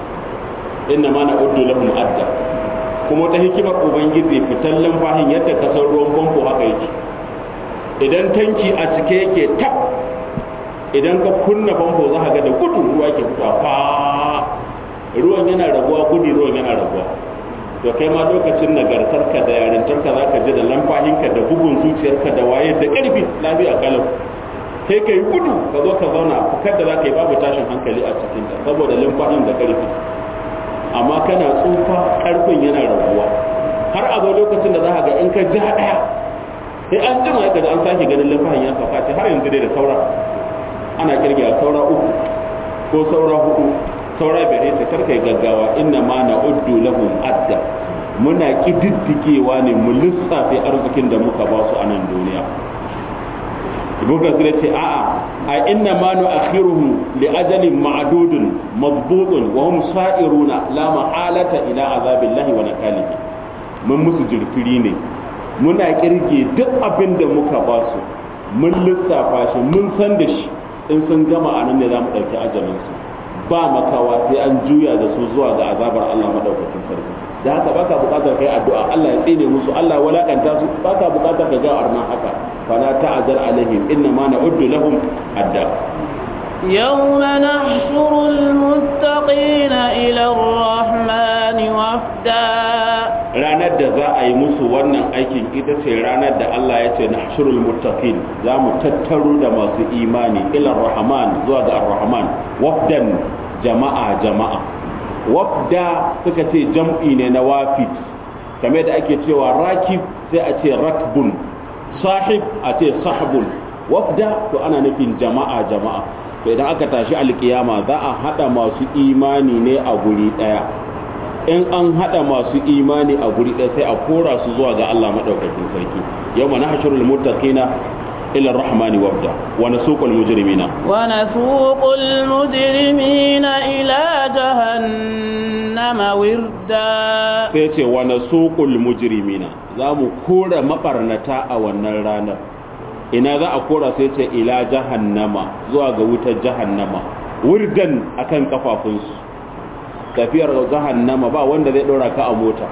inna ma na uddu lahum adda kuma ta hikimar ubangiji fitan numfashin yadda ka san ruwan famfo haka yake idan tanki a cike yake tab idan ka kunna famfo za ka ga da gudu ruwa ke fita fa ruwan yana raguwa gudu ruwan yana raguwa to kai ma lokacin nagartarka da yarintarka za ka ji da lamfahinka da bugun zuciyarka da waye da ƙarfi lafiya kalau sai ka yi gudu ka zo ka zauna fukar da za ka yi babu tashin hankali a cikinta saboda lamfahin da ƙarfi amma kana tsufa ƙarfin yana raguwa har a zo lokacin da za ka ga in ka ji ɗaya sai an jima ka an sake ganin lamfahin ya sauka ce har yanzu dai da saura ana kirgiya saura uku ko saura hudu saura bere ta karkai gaggawa inna ma na uddu lahum adda muna kididdigewa ne mu lissafe arzikin da muka ba su a nan duniya ibn kasir ce a'a a inna ma nu akhiruhum li ajalin ma'dudun madbutun wa hum sa'iruna la ma'alata ila azabillahi wa nakalihi mun musu jirfiri ne muna kirge duk abin da muka ba su mun lissafa shi mun san da shi in sun gama a nan ne za mu ɗauki ajalinsu ba makawa sai an juya da su zuwa ga azabar Allah madaukakin sarki da haka baka bukatar kai addu'a Allah ya tsine musu Allah ya walakanta su baka bukatar ka ga arna haka fala ta'zar alaihim inna ma na'uddu lahum adda يوم نحشر المتقين إلى الرحمن وفدا ranar da za a yi musu wannan aikin ita ce ranar da Allah ya ce nahshurul muttaqin za mu tattaro da masu imani ila rahman zuwa ga ar-rahman wafdan jama'a jama'a wafda suka ce jam'i ne na wafid kamar da ake cewa rakib sai a ce rakbun sahib a ce sahbun wafda to ana nufin jama'a jama'a to idan aka tashi alkiyama za a hada masu imani ne a guri daya in an hada masu imani a guri ɗaya sai a kora su zuwa ga Allah madaukakin sarki yawma nahshurul muttaqina ila ar-rahmani wabda wa nasuqul mujrimina wa nasuqul mujrimina ila jahannama wirda sai ce wa nasuqul mujrimina za mu kora mabarnata a wannan ranar ina za a kora sai ce ila jahannama zuwa ga wutar jahannama wurdan akan kafafunsu tafiyar jahannama ba wanda zai dora ka a mota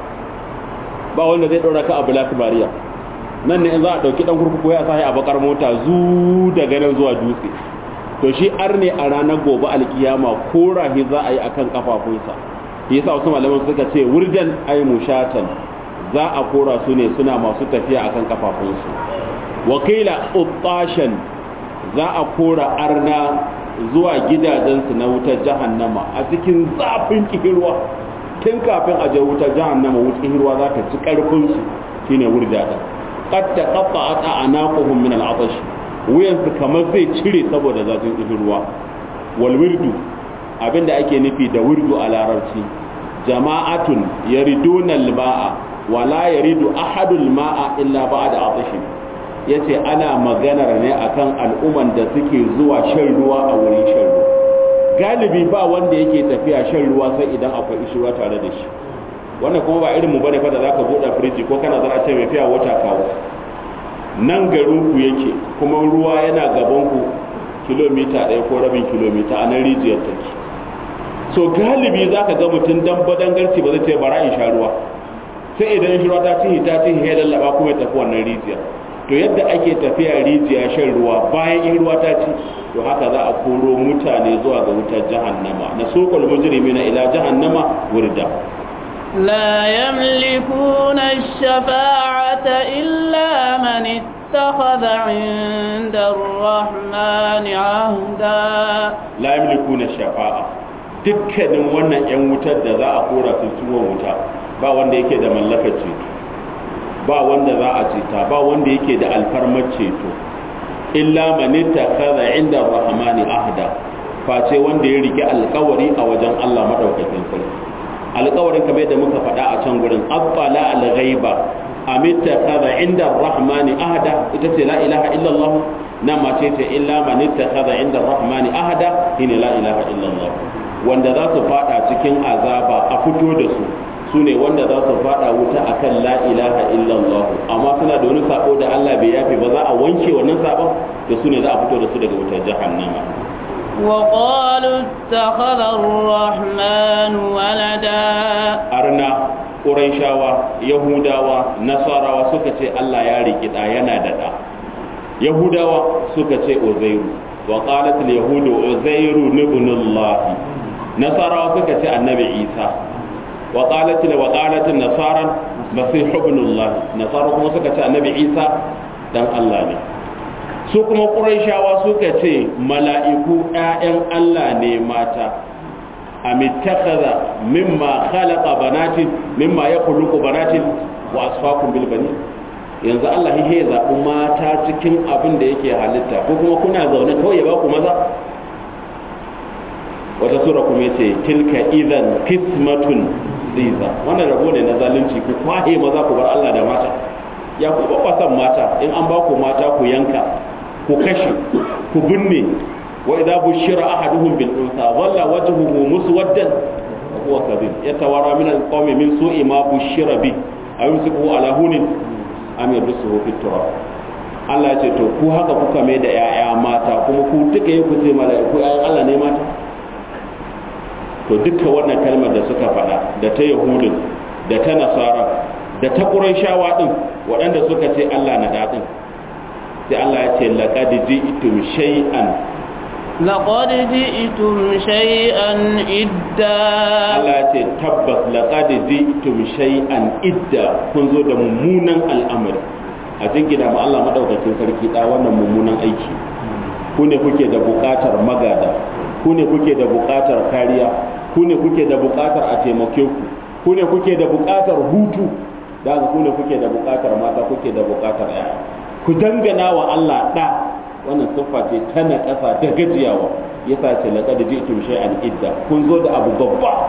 ba wanda zai dora ka a black maria nan ne in za a dauki dan kurkuku ya sahi a bakar mota zu daga nan zuwa dutse to shi arne a ranar gobe alkiyama kora shi za a yi akan kafafunsa yasa wasu malaman suka ce wurdan ay mushatan za a kora su ne suna masu tafiya akan kafafunsu wakila uttashan za a kora arna zuwa gidajensu na wutar jahannama a cikin zafin kihirwa tun kafin a je wutar jahannama wutar kihirwa za ta ci karfinsu shine wurdada qad taqatta'at a'naquhum min al'atash wuyansu kamar zai cire saboda zafin kihirwa wal wirdu abinda ake nufi da wirdu a larabci jama'atun yariduna al-ma'a wala yaridu ahadul ma'a illa ba'da atashin yace ana maganar ne akan al'umman da suke zuwa shan ruwa a wurin shan ruwa galibi ba wanda yake tafiya shan ruwa sai idan akwai ishirwa tare da shi wannan kuma ba irin mu bane fa da zaka bude firiji ko kana zara ce mai fiya wata kawo nan garin ku yake kuma ruwa yana gaban ku kilomita ɗaya ko rabin kilomita a nan rijiyar take so galibi zaka ga mutum dan badangarci ba zai ce bara in sha ruwa sai idan shi ruwa ta cihi ta cihi ya lallaba kuma ya tafi wannan rijiya to yadda ake tafiya rijiya shan ruwa bayan in ruwa ta ci to haka za a koro mutane zuwa ga wutar jahannama na sokol mujrimina ila jahannama wurda لا يملكون الشفاعة إلا من اتخذ عند الرحمن عهدا la yamlikuna shafa'a dukkanin wannan yan wutar da za a kora su ciwon wuta ba wanda yake da mallakar ceto ba wanda za a ceta ba wanda yake da alfarmar ceto illa man ittakhadha inda rahmani ahda face wanda ya rike alkawari a wajen Allah madaukakin sarki alkawarin kamar yadda muka faɗa a can gurin abbala al-ghaiba am ittakhadha inda rahmani ahda ita ce la ilaha illa Allah na mace ce illa man ittakhadha inda rahmani ahda shine la ilaha illa Allah wanda za su fada cikin azaba a fito da su su ne wanda za su fada wuta akan la ilaha illallah amma suna da wani sabo da Allah bai yafe ba za a wanke wannan sabon da su ne za a fito da su daga wutar jahannama وقالوا اتخذ الرحمن ولدا arna ƙuraishawa yahudawa nasarawa suka ce Allah ya riki da yana da da yahudawa suka ce uzairu wa qalat al yahudu uzairu ibn Allah nasarawa suka ce annabi isa wa qalat wa qalat an nasara masih ibn Allah nasara kuma suka ce annabi isa dan Allah ne su kuma ƙuraishawa suka ce mala'iku ‘ya'yan Allah ne mata a mitakhadha mimma khalaqa banatin mimma ya kulluku banatin wa asfakun bilbani yanzu Allah ya zaɓi mata cikin abin da yake halitta ko kuma kuna zaune kawai ya ba ku maza wata sura kuma ce tilka idan kismatun ziza wannan rabo ne na zalunci ku kwahe maza ku bar Allah da mata ya ku babbasan mata in an ba ku mata ku yanka ku kashe ku binne wa idza bushira ahaduhum bil unsa dhalla wajhuhu muswaddan wa huwa kadhib yatawara min al qawmi min su'i ma bushira bi ayumsiku ala hunin am yadsuhu fit turab Allah ya ce to ku haka kuka mai da yaya mata kuma ku duka yi ku ce mala'iku ayan Allah ne mata to duka wannan kalmar da suka faɗa da ta yahudin da ta nasara da ta qurayshawa din waɗanda suka ce Allah na daɗin sai Allah ya ce laqad ji'tum shay'an لقد جئتم شيئا إدا Allah ya ce tabbas laqad ji'tum shay'an idda kun zo da mummunan al'amari a jingina ma Allah madaukakin sarki da wannan mummunan aiki ku ne kuke da buƙatar magada ku ne kuke da buƙatar kariya ku ne kuke da buƙatar a taimake ku ku ne kuke da buƙatar hutu da ku ne kuke da buƙatar mata kuke da buƙatar yaya ku dangana wa Allah ɗa wannan siffa ce ta na ƙasa da gajiyawa ya sa ce laƙad ji'tum shay'an idda kun zo da abu babba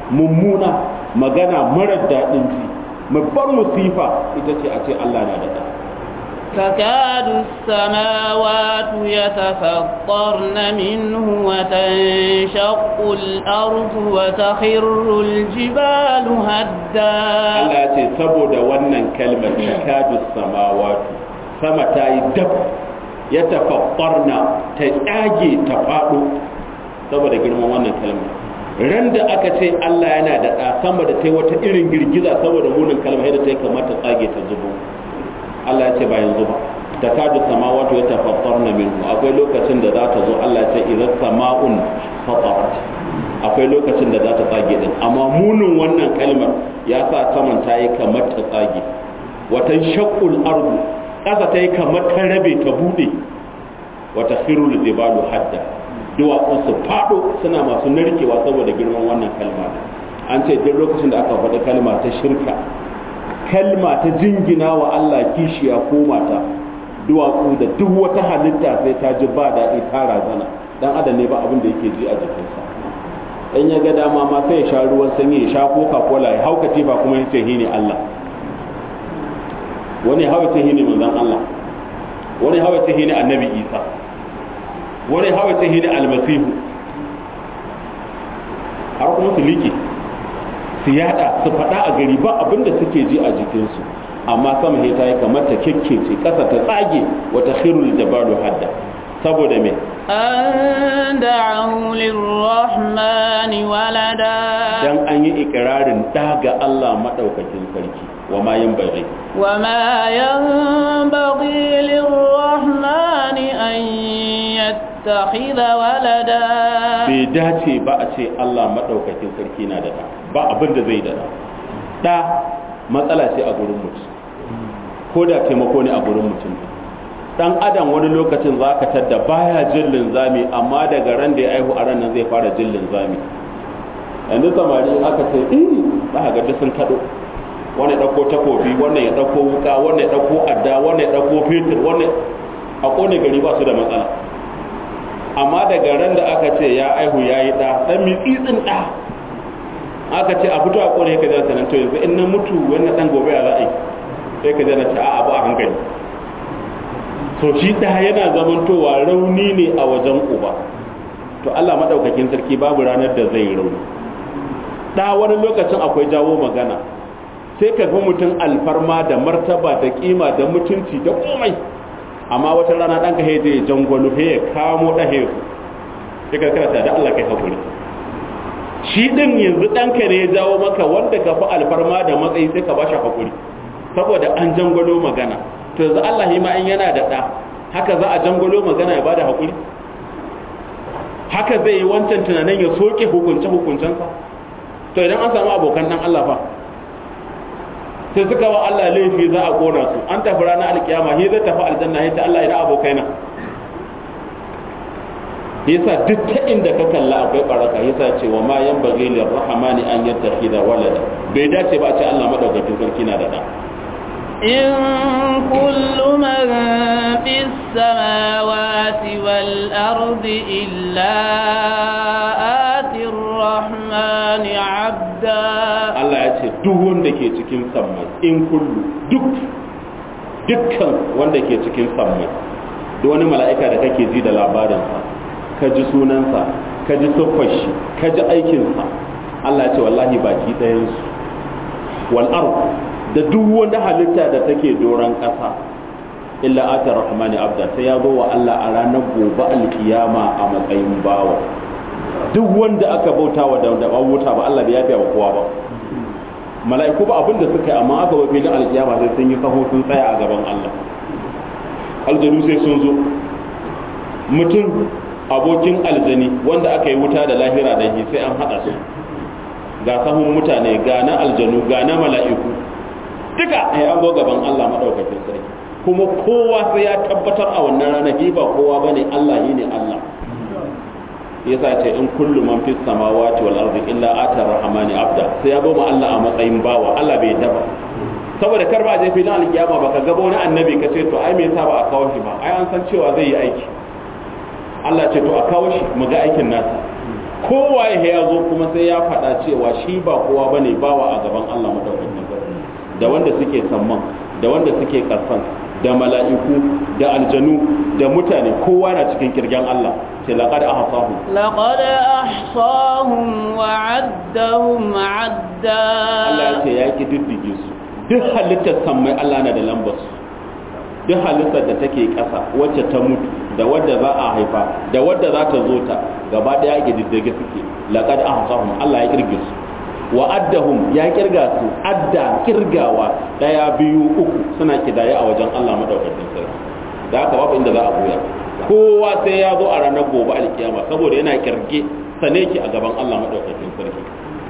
mummuna magana marar daɗin ji babbar musifa ita ce a ce Allah na da ɗa تكاد السماوات يتفطرن منه وتنشق الأرض وتخر الجبال هدا Allah ya ce saboda wannan kalmar takadu samawatu sama ta yi dab ya tafaffarna ta tsage ta faɗo saboda girman wannan kalmar ran da aka ce Allah yana da ɗa sama da ta yi wata irin girgiza saboda munin kalmar yadda ta yi kamar ta tsage ta zubo Allah ya ce ba yanzu ba takadu samawatu ya tafaffarna minhu akwai lokacin da za ta zo Allah ya ce idan sama'un fatarat akwai lokacin da za ta tsage din amma munin wannan kalmar ya sa saman ta yi kamar ta tsage watan shakul ardu ƙasa ta yi kamar ta rabe ta bude wata khirul jibalu hadda duwatsu su fado suna masu narkewa saboda girman wannan kalma an ce duk lokacin da aka faɗi kalma ta shirka kalma ta jingina wa Allah kishiya ko mata duwatsu da duk wata halitta sai ta ji ba daɗi ta razana dan adam ne ba abin da yake ji a jikinsa in ya ga dama ma sai ya sha ruwan sanyi ya sha coca cola ya hauka tifa kuma ya ce ne Allah wani hawa ce ne manzon Allah wani hawa ce ne annabi Isa wani hawa ce ne almasihu har kuma su liƙe su yada su faɗa a gari ba abin da suke ji a jikinsu amma sama ta yi kamar ta kekkece ƙasa ta tsage wata khirul jabalu hadda saboda me أن دعوا للرحمن ولدا dan an yi ikirarin daga Allah madaukakin sarki wa ma yin bai وما ينبغي للرحمن أن يتخذ ولدا bai dace ba a ce Allah madaukakin sarki na da da ba abin da zai da da da matsala ce a gurin mutum ko da taimako ne a gurin mutum dan adam wani lokacin za ka tadda baya jin linzami amma daga ran da ya aihu a ran nan zai fara jin linzami yanzu samari aka ce iri za ka ga sun kaɗo wani ya ɗauko takobi wannan ya ɗauko wuka wannan ya ɗauko adda wannan ya ɗauko fetur wannan a ƙone gari ba su da matsala amma daga ran da aka ce ya aihu ya yi ɗa ɗan mitsitsin ɗa aka ce a fito a ƙone ka jana sanan to yanzu in na mutu wannan ɗan gobe ya za a yi sai ka jana ce a abu a hankali to shi ɗa yana zamantowa rauni ne a wajen uba to Allah maɗaukakin sarki babu ranar da zai rauni ɗa wani lokacin akwai jawo magana sai ka ga mutum alfarma da martaba da kima da mutunci da komai amma wata rana ɗanka ya je jangwalo ya kamo ɗahe su sai ka karata da Allah kai hakuri shi ɗin yanzu ɗanka ne ya jawo maka wanda ka fi alfarma da matsayi sai ka ba shi hakuri saboda an jangwalo magana to yanzu Allah ma in yana da ɗa haka za a jangwalo magana ya bada hakuri haka zai yi wancan tunanin ya soke hukunce hukuncensa to idan an samu abokan ɗan Allah fa sai suka wa Allah laifi za a kona su an tafi ranar alkiyama shi zai tafi aljanna ya ce Allah ina abokaina yasa duk ta inda ka kalla akwai baraka yasa ce wa ma yan bagi lir rahmani an yattakhidha walada bai dace ba a ce Allah madaukakin sarki na da da إن كل من في السماوات والأرض إلا آتي الرحمن عبدا Allah ya ce duk wanda ke cikin sammai in kullu duk dukkan wanda ke cikin sammai duk wani mala'ika da kake ji da labarinsa ka ji sunansa ka ji siffar shi ka ji aikinsa Allah ya ce wallahi baki ɗayansu wal ard da duk wanda halitta da take doron ƙasa illa ata rahmani abda sai ya zo wa Allah a ranar gobe alkiyama a matsayin bawa duk wanda aka bauta wa da da wuta ba Allah bai yafiya wa kowa ba mala'iku ba abin da suka yi amma aka ba filin alkiyama sai sun yi kaho sun tsaya a gaban Allah aljanu sai sun zo mutum abokin aljani wanda aka yi wuta da lahira da shi sai an haɗa su ga sahun mutane ga na aljanu ga na mala'iku duka ya an zo gaban Allah madaukakin sarki kuma kowa sai ya tabbatar a wannan ranar ba kowa bane Allah ne Allah yasa ce in kullu man fis samawati wal ardi illa ata rahmani abda sai ya boma Allah a matsayin bawa Allah bai daba saboda kar ba je filin alkiyama baka ga wani annabi ka ce to ai me yasa ba a kawo shi ba ai an san cewa zai yi aiki Allah ce to a kawo shi mu ga aikin nasa kowa ya zo kuma sai ya faɗa cewa shi ba kowa bane bawa a gaban Allah madaukakin sarki da wanda suke samman da wanda suke kasan da mala'iku da aljanu da mutane kowa na cikin kirgen Allah ce laqad ahsahum لقد أحصاهم وعدهم عدا Allah ya ce ya ki diddige su duk halittar sammai Allah na da lambar su duk halittar da take ƙasa wacce ta mutu da wadda za a haifa da wadda za ta zo ta gaba ɗaya ya diddige suke laqad ahsahum Allah ya kirge su wa addahum ya kirga su adda kirgawa daya biyu uku suna kidaye a wajen Allah madaukakin sarki da haka babu inda za a goya kowa sai ya zo a ranar gobe alkiyama saboda yana kirge sane ki a gaban Allah madaukakin sarki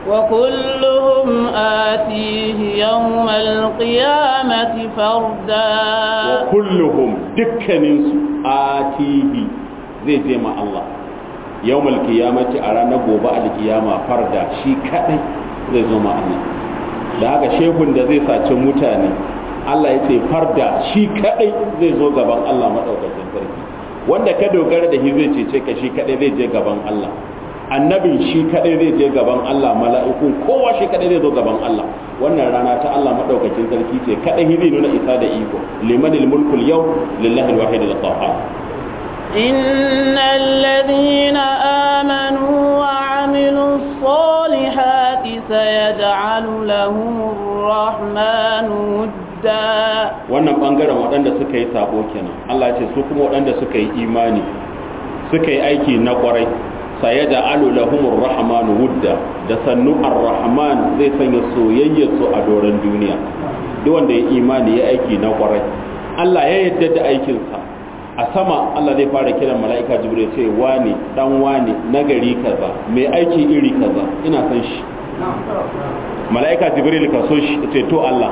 وكلهم آتيه يوم القيامة فردا wa kulluhum dukkaninsu atihi zai je ma Allah yawmal qiyamati a ranar gobe alkiyama farda shi kadai zai zo ma Allah da haka shehun da zai saci mutane Allah ya ce farda shi kadai zai zo gaban Allah madaukakin sarki wanda ka dogara da shi zai cece ka shi kadai zai je gaban Allah annabin shi kadai zai je gaban Allah mala'ikun kowa shi kadai zai zo gaban Allah wannan rana ta Allah madaukakin sarki ce kadai zai nuna isa da iko limanil mulkul yau lillahi alwahid alqahhar إن الذين آمنوا وعملوا الصالحات سيجعل لهم الرحمن ودا wannan bangaren waɗanda suka yi sabo kenan Allah ce su kuma waɗanda suka yi imani suka yi aiki na kwarai sayada alu lahumur rahmanu wudda da sannu ar-rahman zai sanya soyayyar su a doron duniya duk wanda ya imani ya aiki na kwarai Allah ya yadda da aikinsa a sama Allah zai fara kiran mala'ika jibril ya ce wani dan wani nagari kaza mai aiki iri kaza ina san shi mala'ika jibril ka so shi ya ce to Allah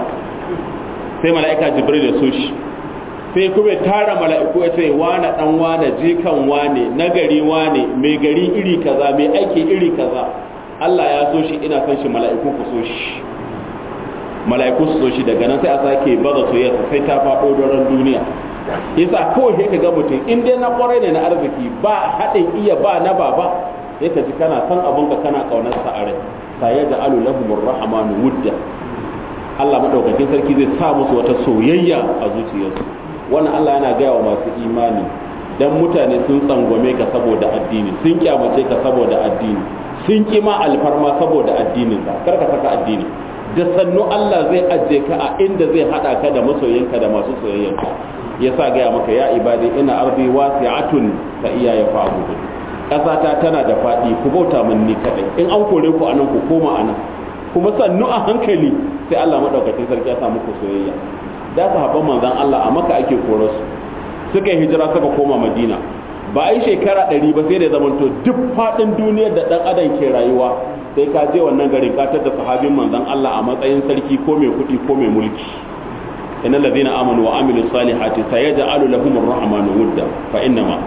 sai mala'ika jibril ya so shi sai kuma ya tara mala'iku ya ce wane dan wane jikan wane nagari wane mai gari iri kaza mai aiki iri kaza Allah ya so shi ina son shi mala'iku ku so shi mala'iku su so shi daga nan sai a sake baza soyayya sai ta faɗo doron duniya yasa kawai sai ka ga mutum in dai na kwarai ne na arziki ba haɗin iya ba na baba sai ka ji kana san abin ka kana kaunar sa a rai sa ya da alu lahumur rahmanu wudda Allah madaukakin sarki zai sa musu wata soyayya a zuciyarsu wannan Allah yana gaya wa masu imani dan mutane sun tsangwame ka saboda addini sun kyamace ka saboda addini sun kima alfarma saboda addinin ka kar ka saka addini da sannu Allah zai ajiye ka a inda zai hada ka da masoyinka da masu soyayyanka yasa gaya maka ya ibadi ina ardi wasi'atun fa iya ya fa'budu ƙasata tana da faɗi ku bauta min ni kadai in an kore ku anan ku koma anan kuma sannu a hankali sai Allah madaukakin sarki ya sa muku soyayya da sahabban manzon Allah a maka ake kore su suka yi hijira suka koma Madina ba a yi shekara ɗari ba sai da zamanto duk faɗin duniyar da ɗan adam ke rayuwa sai ka je wannan garin ka da sahabin manzon Allah a matsayin sarki ko mai kuɗi ko mai mulki innal ladina amanu wa amilu salihati sayaj'alu lahum ar-rahmanu wudda fa innama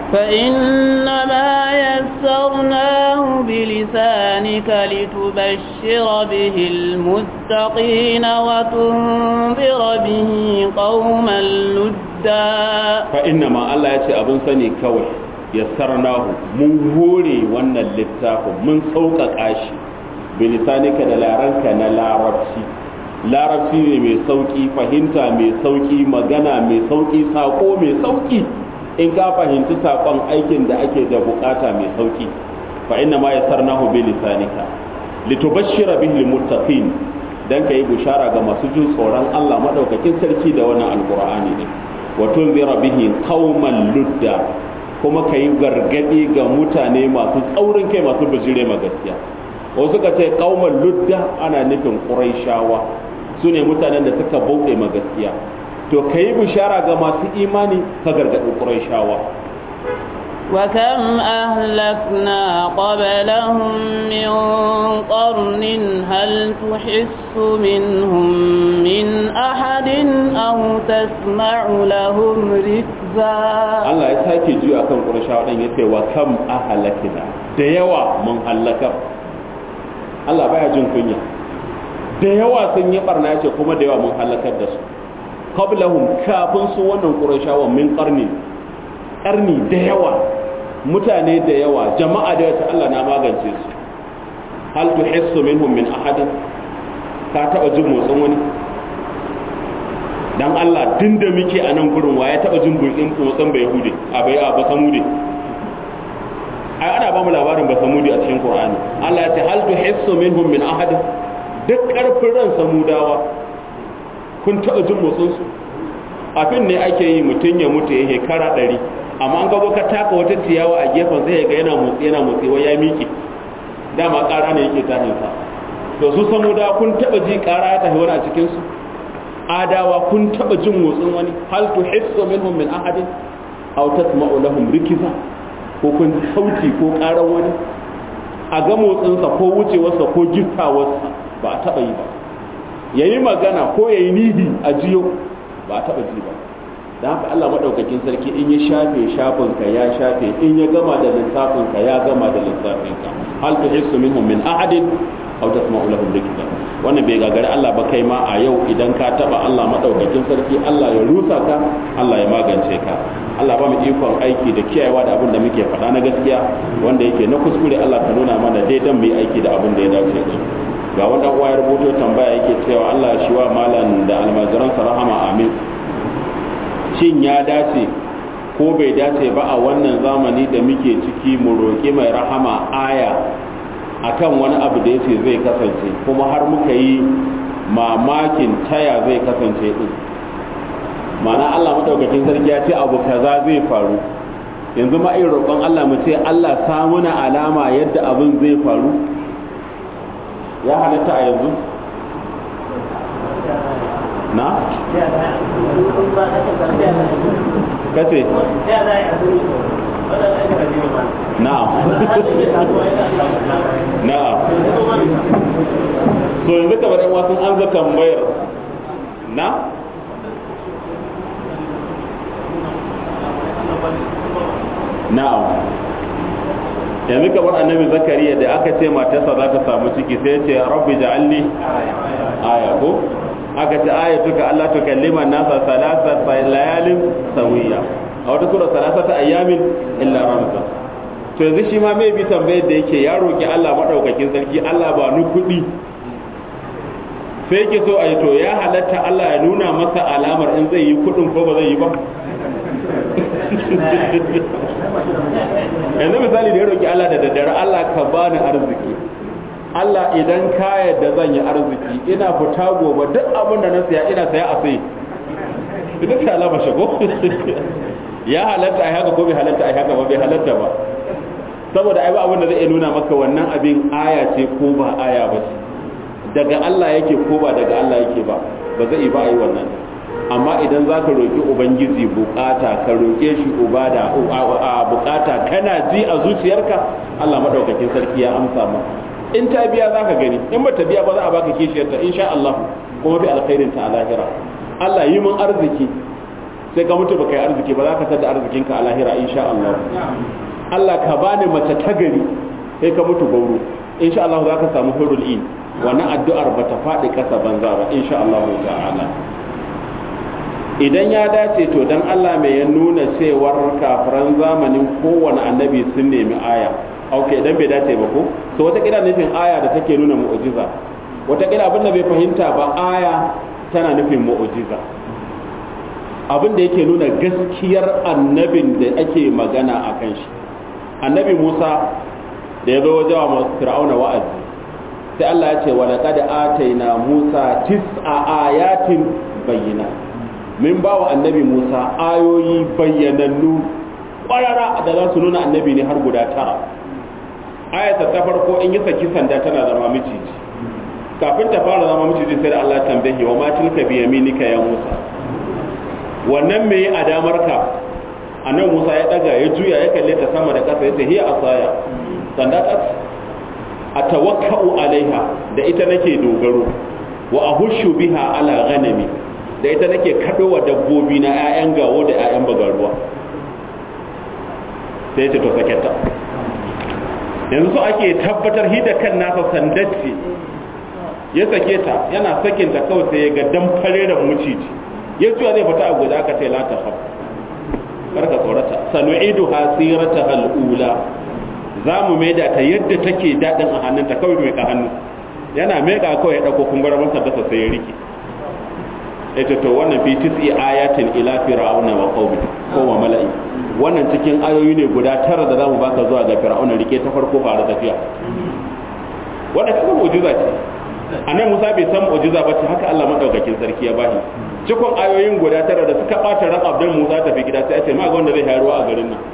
فإنما يسرناه بلسانك لتبشر به المتقين وتنذر به قوما لدا fa innama Allah ya ce abin sani kawai yassarnahu mun hore wannan littafin mun sauƙaƙa shi bilisanika da laranka na larabci larabci ne mai sauƙi fahimta mai sauƙi magana mai sauƙi saƙo mai sauƙi in ka fahimci saƙon aikin da ake da buƙata mai sauƙi fa inna ma yassarnahu bilisanika litubashshira bihi almuttaqin dan kai bushara ga masu jin tsoron Allah madaukakin sarki da wannan alqur'ani ne wa tunzira bihi qauman ludda kuma kai gargadi ga mutane masu tsaurin kai masu bijire ma gaskiya wasu ka ce qauman ludda ana nufin quraishawa sune mutanen da suka bauɗe ma gaskiya to kai bishara ga masu imani ka gargadi quraishawa وكم أهلكنا قبلهم من قرن هل تحس منهم من أحد أو تسمع لهم ركزا Allah ya sake juya kan Qurayshawa dan yace wa kam ahlakina da yawa mun halaka Allah baya jin kunya da yawa sun yi barna yace kuma da yawa mun halakar da su qablahum kafin su wannan Qurayshawa min qarni qarni da yawa mutane da yawa jama'a da yawa Allah na magance su hal tuhissu minhum min ahadin ka taba jin motsin wani dan Allah din da muke a nan gurin waye taba jin motsin motsin bai hude a bai a ba samude ai ana ba mu labarin ba samudi a cikin Qur'ani Allah ya ce hal tuhissu minhum min ahadin duk karfin ran samudawa kun taba jin motsin su abin ne ake yi mutum ya mutu ya hekara ɗari amma an gabo ka taka wata ciyawa a gefen sai ga yana motsi yana motsi wai ya miƙe dama ƙara ne yake tashin sa to su samu da kun taba ji ƙara ya tafi wani a cikin su adawa kun taba jin motsin wani hal tuhissu minhum min ahadin aw tasma'u lahum rikiza ko kun sauti ko ƙaran wani a ga motsinsa ko wucewarsa ko gittawarsa ba a taba yi ba yayi magana ko yayi nihi a jiyo ba a taba ji ba da haka Allah madaukakin sarki in ya shafe shafinka ya shafe in ya gama da lissafinka ya gama da lissafinka hal tuhissu minhum min ahadin aw tasma'u lahum rikza wannan bai gagari Allah ba kai ma a yau idan ka taba Allah madaukakin sarki Allah ya rusa ka Allah ya magance ka Allah ba mu ikon aiki da kiyayewa da abin da muke faɗa na gaskiya wanda yake na kuskure Allah ka nuna mana daidan mu yi aiki da abin da ya dace da ga wanda uwa ya rubuto tambaya yake cewa Allah shi wa malam da almajiransa rahama amin shin ya dace ko bai dace ba a wannan zamani da muke ciki mu roƙi mai rahama aya akan wani abu da yace zai kasance kuma har muka yi mamakin taya zai kasance din mana Allah madaukakin sarki ya ce abu kaza zai faru yanzu ma irin roƙon Allah mu ce Allah samuna alama yadda abin zai faru ya halatta a yanzu na? kace na'am na'am so yanzu kamar yan wasan an zaka tambayar na na'am yanzu kamar annabi zakariya da aka ce matarsa za ta samu ciki sai ce rabbi ja'alni aya ko aka ce ayatuka Allah ta kallima nasa salasa layalin sawiya a wata sura salasata ayyamin illa ramza to yanzu shi ma mai bi tambayar da yake ya roki Allah madaukakin sarki Allah ba ni kuɗi sai yake so a yi to ya halatta Allah ya nuna masa alamar in zai yi kuɗin ko ba zai yi ba yanzu misali da ya roki Allah da daddare Allah ka bani arziki Allah idan ka yadda zan yi arziki ina fita gobe duk abin da na siya ina saya a sai duk ta alama shago ya halatta ai haka ko bai halatta ai haka ba bai halatta ba saboda ai ba abin da zai nuna maka wannan abin aya ce ko ba aya ba ce daga Allah yake ko ba daga Allah yake ba ba zai ba ai wannan amma idan za ka roƙi ubangiji bukata ka roƙe shi ubada a bukata kana ji a zuciyarka Allah madaukakin sarki ya amsa maka in ta biya za ka gani in ba ta biya ba za a baka kishiyarta insha Allah kuma bi alkhairin ta a lahira Allah yi mun arziki sai ka mutu baka yi arziki ba za ka tada arzikinka a lahira insha Allah Allah ka bani mace ta gari sai ka mutu gauro insha Allah za ka samu hurul in wannan addu'ar ba ta faɗi ƙasa banza ba insha Allah ta'ala idan ya dace to dan Allah mai ya nuna cewar kafiran zamanin kowane annabi sun nemi aya ok idan bai dace ba ko to wata kila nufin aya da take nuna mu'jiza wata kila abin da bai fahimta ba aya tana nufin mu'jiza abin da yake nuna gaskiyar annabin da ake magana a kan shi annabi Musa da ya zo wajen wa fir'auna wa'azi sai Allah ya ce wa laqad ataina Musa tis'a ayatin bayyinat min ba wa annabi Musa ayoyi bayyanannu ƙwarara da za su nuna annabi ne har guda tara ayata ta farko in yi saki sanda tana zama miciji kafin ta fara zama miciji sai da Allah tambaye wa ma tilka bi yaminika ya Musa wannan me a damar ka annabi Musa ya daga ya juya ya kalle ta sama da ƙasa ya ce hiya asaya sanda ta atawakkau alaiha da ita nake dogaro wa ahushu biha ala ghanami da ita nake kaɗowa dabbobi na 'ya'yan gawo da 'ya'yan bagaruwa sai ce to sake ta yanzu so ake tabbatar hida kan nasa sandacce ya sake ta yana sakin ta kawai sai ya ga dan fare da muciji ya zuwa zai fita a guda aka ce la ta karka tsorata sanu'idu hasirata hal'ula za mu maida ta yadda take daɗin a hannunta kawai mai ka hannu yana meka kawai ya ɗauko kungara masa dasa sai ya rike ita to wannan fi tis'i ayatin ila fir'auna wa qaumi ko wa mala'i wannan cikin ayoyi ne guda tara da zamu baka zuwa ga fir'auna rike ta farko fara tafiya wannan kuma mu'jiza ce annan Musa bai san mu'jiza ba ce haka Allah madaukakin sarki ya bashi cikon ayoyin guda tara da suka bata ran Abdul Musa tafi gida sai ya ce ma ga wanda zai hayarwa a garin nan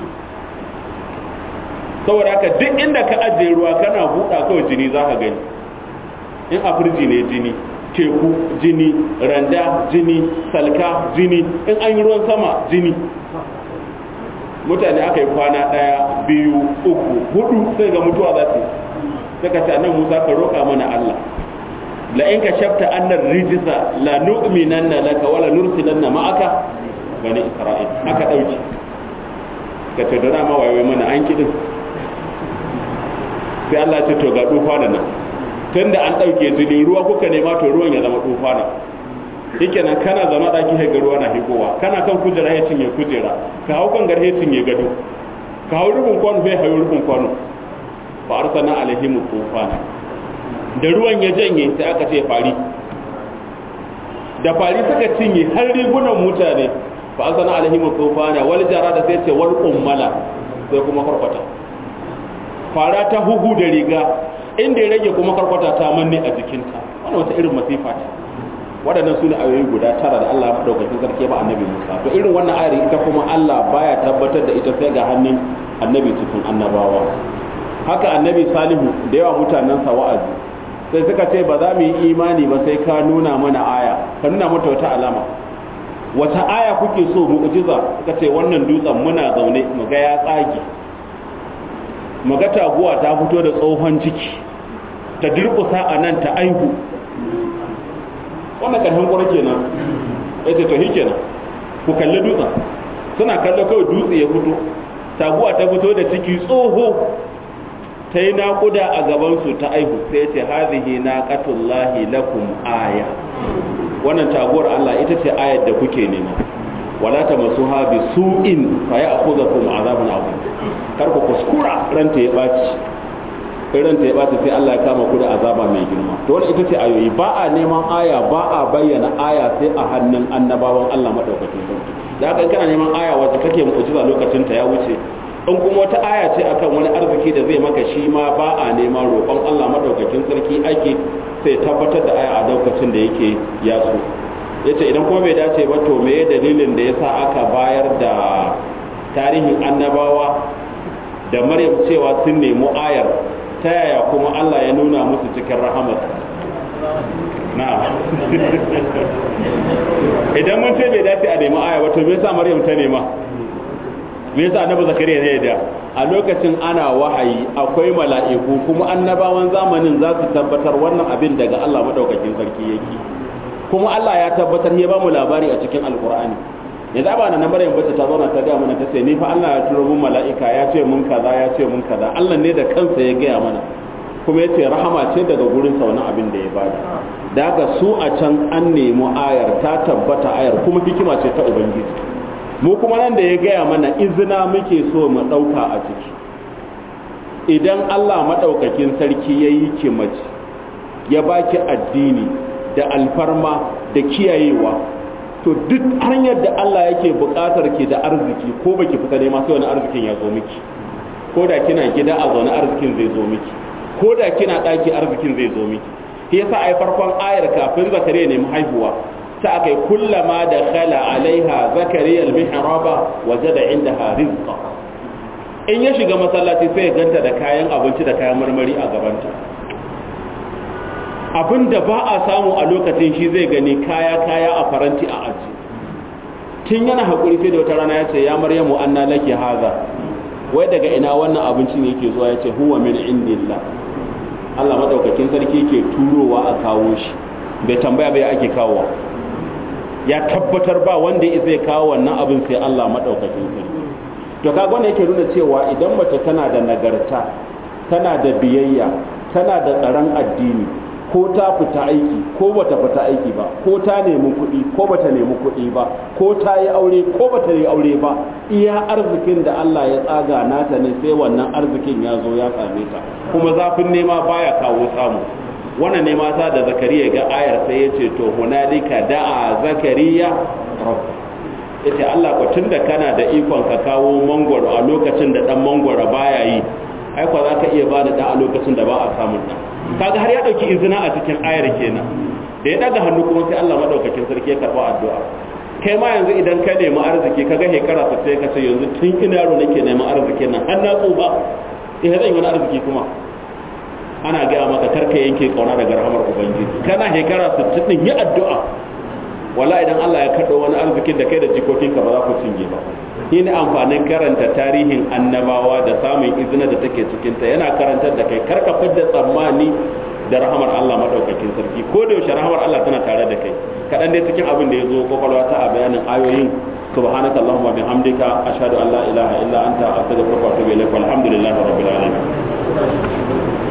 saboda haka duk inda ka ajiye ruwa kana buɗa kawai jini za ka gani in a firji ne jini teku jini randa jini salka jini in an yi ruwan sama jini mutane aka yi kwana ɗaya biyu uku hudu sai ga mutuwa za su suka ce nan musa ka roƙa mana allah la in ka shafta annar rijisa la nu'minanna laka wala nursilanna ma'aka bani isra'il aka dauki ka ce dana ma wayoyi mana an kidin sai Allah ya ce to ga dufa da nan tunda an dauke jini ruwa kuka nema to ruwan ya zama dufa da shikenan kana zama daki ga ruwa na higowa kana kan kujera ya cinye kujera ka hau kan garhe cinye gado ka hau rubun kwano bai hayo rubun kwano fa arsalna alaihim tufana da ruwan ya janye sai aka ce fari da fari suka cinye har rigunan mutane fa arsalna alaihim tufana wal jarada sai ce wal ummala sai kuma karkwata fara ta huhu da riga inda ya rage kuma karkwata ta manne a jikinta wannan wata irin masifa ce waɗannan su ne ayoyi guda tara da Allah maɗaukakin sarki ba annabi Musa to irin wannan ayar ita kuma Allah baya tabbatar da ita sai ga hannun annabi cikin annabawa haka annabi Salihu da yawa mutanensa wa'azi sai suka ce ba za mu yi imani ba sai ka nuna mana aya ka nuna mata wata alama wata aya kuke so mu'jiza suka ce wannan dutsen muna zaune mu ga ya tsage mu ga taguwa ta fito da tsohon ciki ta durƙusa a nan ta aihu wannan ƙarfin ƙwarar kenan ya ce to shi kenan ku kalli dutsen suna kallo kawai dutse ya fito taguwa ta fito da ciki tsoho ta yi naƙuda a gabansu ta aihu sai ce hazihi naqatullahi lakum aya wannan taguwar Allah ita ce ayar da kuke nema wala tamasuha bi su'in fa ya'khudhukum azabun azim kar ku kuskura ranta ya baci ranta ya baci sai Allah ya kama ku da azaba mai girma to wannan ita ce ayoyi ba a neman aya ba a bayyana aya sai a hannun annabawan Allah madaukakin sarki da haka kana neman aya wacce kake mu'jiza lokacin ta ya wuce in kuma wata aya ce akan wani arziki da zai maka shi ma ba a neman roƙon Allah madaukakin sarki ake sai tabbatar da aya a lokacin da yake ya so yace idan kuma bai dace ba to meye dalilin da yasa aka bayar da tarihin annabawa da Maryam cewa sun nemi ayar ta yaya kuma Allah ya nuna musu cikin rahamar na'am idan mun ce bai dace a nemi aya ba to me yasa Maryam ta nema me yasa annabi zakariya ne da a lokacin ana wahayi akwai mala'iku kuma annabawan zamanin za su tabbatar wannan abin daga Allah madaukakin sarki yake kuma Allah ya tabbatar ya ba mu labari a cikin alkur'ani yanzu ba na Maryam bace ta zauna ta ga mana ta ce ni fa Allah ya turo mun mala'ika ya ce mun kaza ya ce mun kaza Allah ne da kansa ya gaya mana kuma ya ce rahama ce daga gurin sa wannan abin da ya bada da haka su a can an nemi ayar ta tabbata ayar kuma hikima ce ta ubangiji mu kuma nan da ya gaya mana izina muke so mu ɗauka a ciki idan Allah maɗaukakin sarki ya yi ki mace ya baki addini da alfarma da kiyayewa to duk hanyar da Allah yake buƙatar ki da arziki ko baki fita nema sai wani arzikin ya zo miki ko da kina gida a zaune arzikin zai zo miki ko da kina ɗaki arzikin zai zo miki shi yasa ai farkon ayar kafin zakariya nemi haihuwa ta akai kullama da khala alaiha zakariya al-mihraba wajada indaha rizqa in ya shiga masallaci sai ya ganta da kayan abinci da kayan marmari a gabanta abin da ba a samu a lokacin shi zai gani kaya kaya a faranti a aji tun yana haƙuri sai da wata rana ya ce ya maryamu anna laki haza wai daga ina wannan abincin yake zuwa ya ce huwa min indillah Allah madaukakin sarki ke turowa a kawo shi bai tambaya bai ake kawo ya tabbatar ba wanda ya zai kawo wannan abin sai Allah madaukakin sarki to kaga wannan yake nuna cewa idan mace tana da nagarta tana da biyayya tana da tsaron addini ko ta fita aiki ko bata fita aiki ba ko ta nemi kuɗi ko bata nemi kuɗi ba ko ta yi aure ko bata yi aure ba iya arzikin da Allah ya tsaga nata ne sai wannan arzikin ya zo ya same ta kuma zafin nema baya kawo samu wannan ne mata da zakariya ga ayar sai ya ce to hunalika da'a zakariya rabb yace Allah ko tunda kana da ikon ka kawo mangwaro a lokacin da dan mangwaro baya yi ai kwa zaka iya ba da da a lokacin da ba a samun da kaga har ya dauki izina a cikin ayar kenan da ya daga hannu kuma sai Allah madaukakin sarki ya karba addu'a kai ma yanzu idan ka nemi arziki kaga hekara ta sai ka ce yanzu tun ina yaro nake neman arziki nan har na tsuba eh zan yi wani arziki kuma ana gaya maka karka yanke kauna daga rahamar ubangiji kana hekara 60 din yi addu'a wala idan Allah ya kaɗo wani arzikin da kai da jikokinka ba za ku cinye ba shi ne amfanin karanta tarihin annabawa da samun izina da take cikinta yana karantar da kai karka fidda tsammani da rahamar Allah madaukakin sarki ko da yaushe rahamar Allah tana tare da kai kaɗan dai cikin abin da ya zo kwakwalwa ta a bayanin ayoyin subhanaka allahumma bihamdika ashhadu an la ilaha illa anta astaghfiruka wa atubu ilaik walhamdulillahi rabbil alamin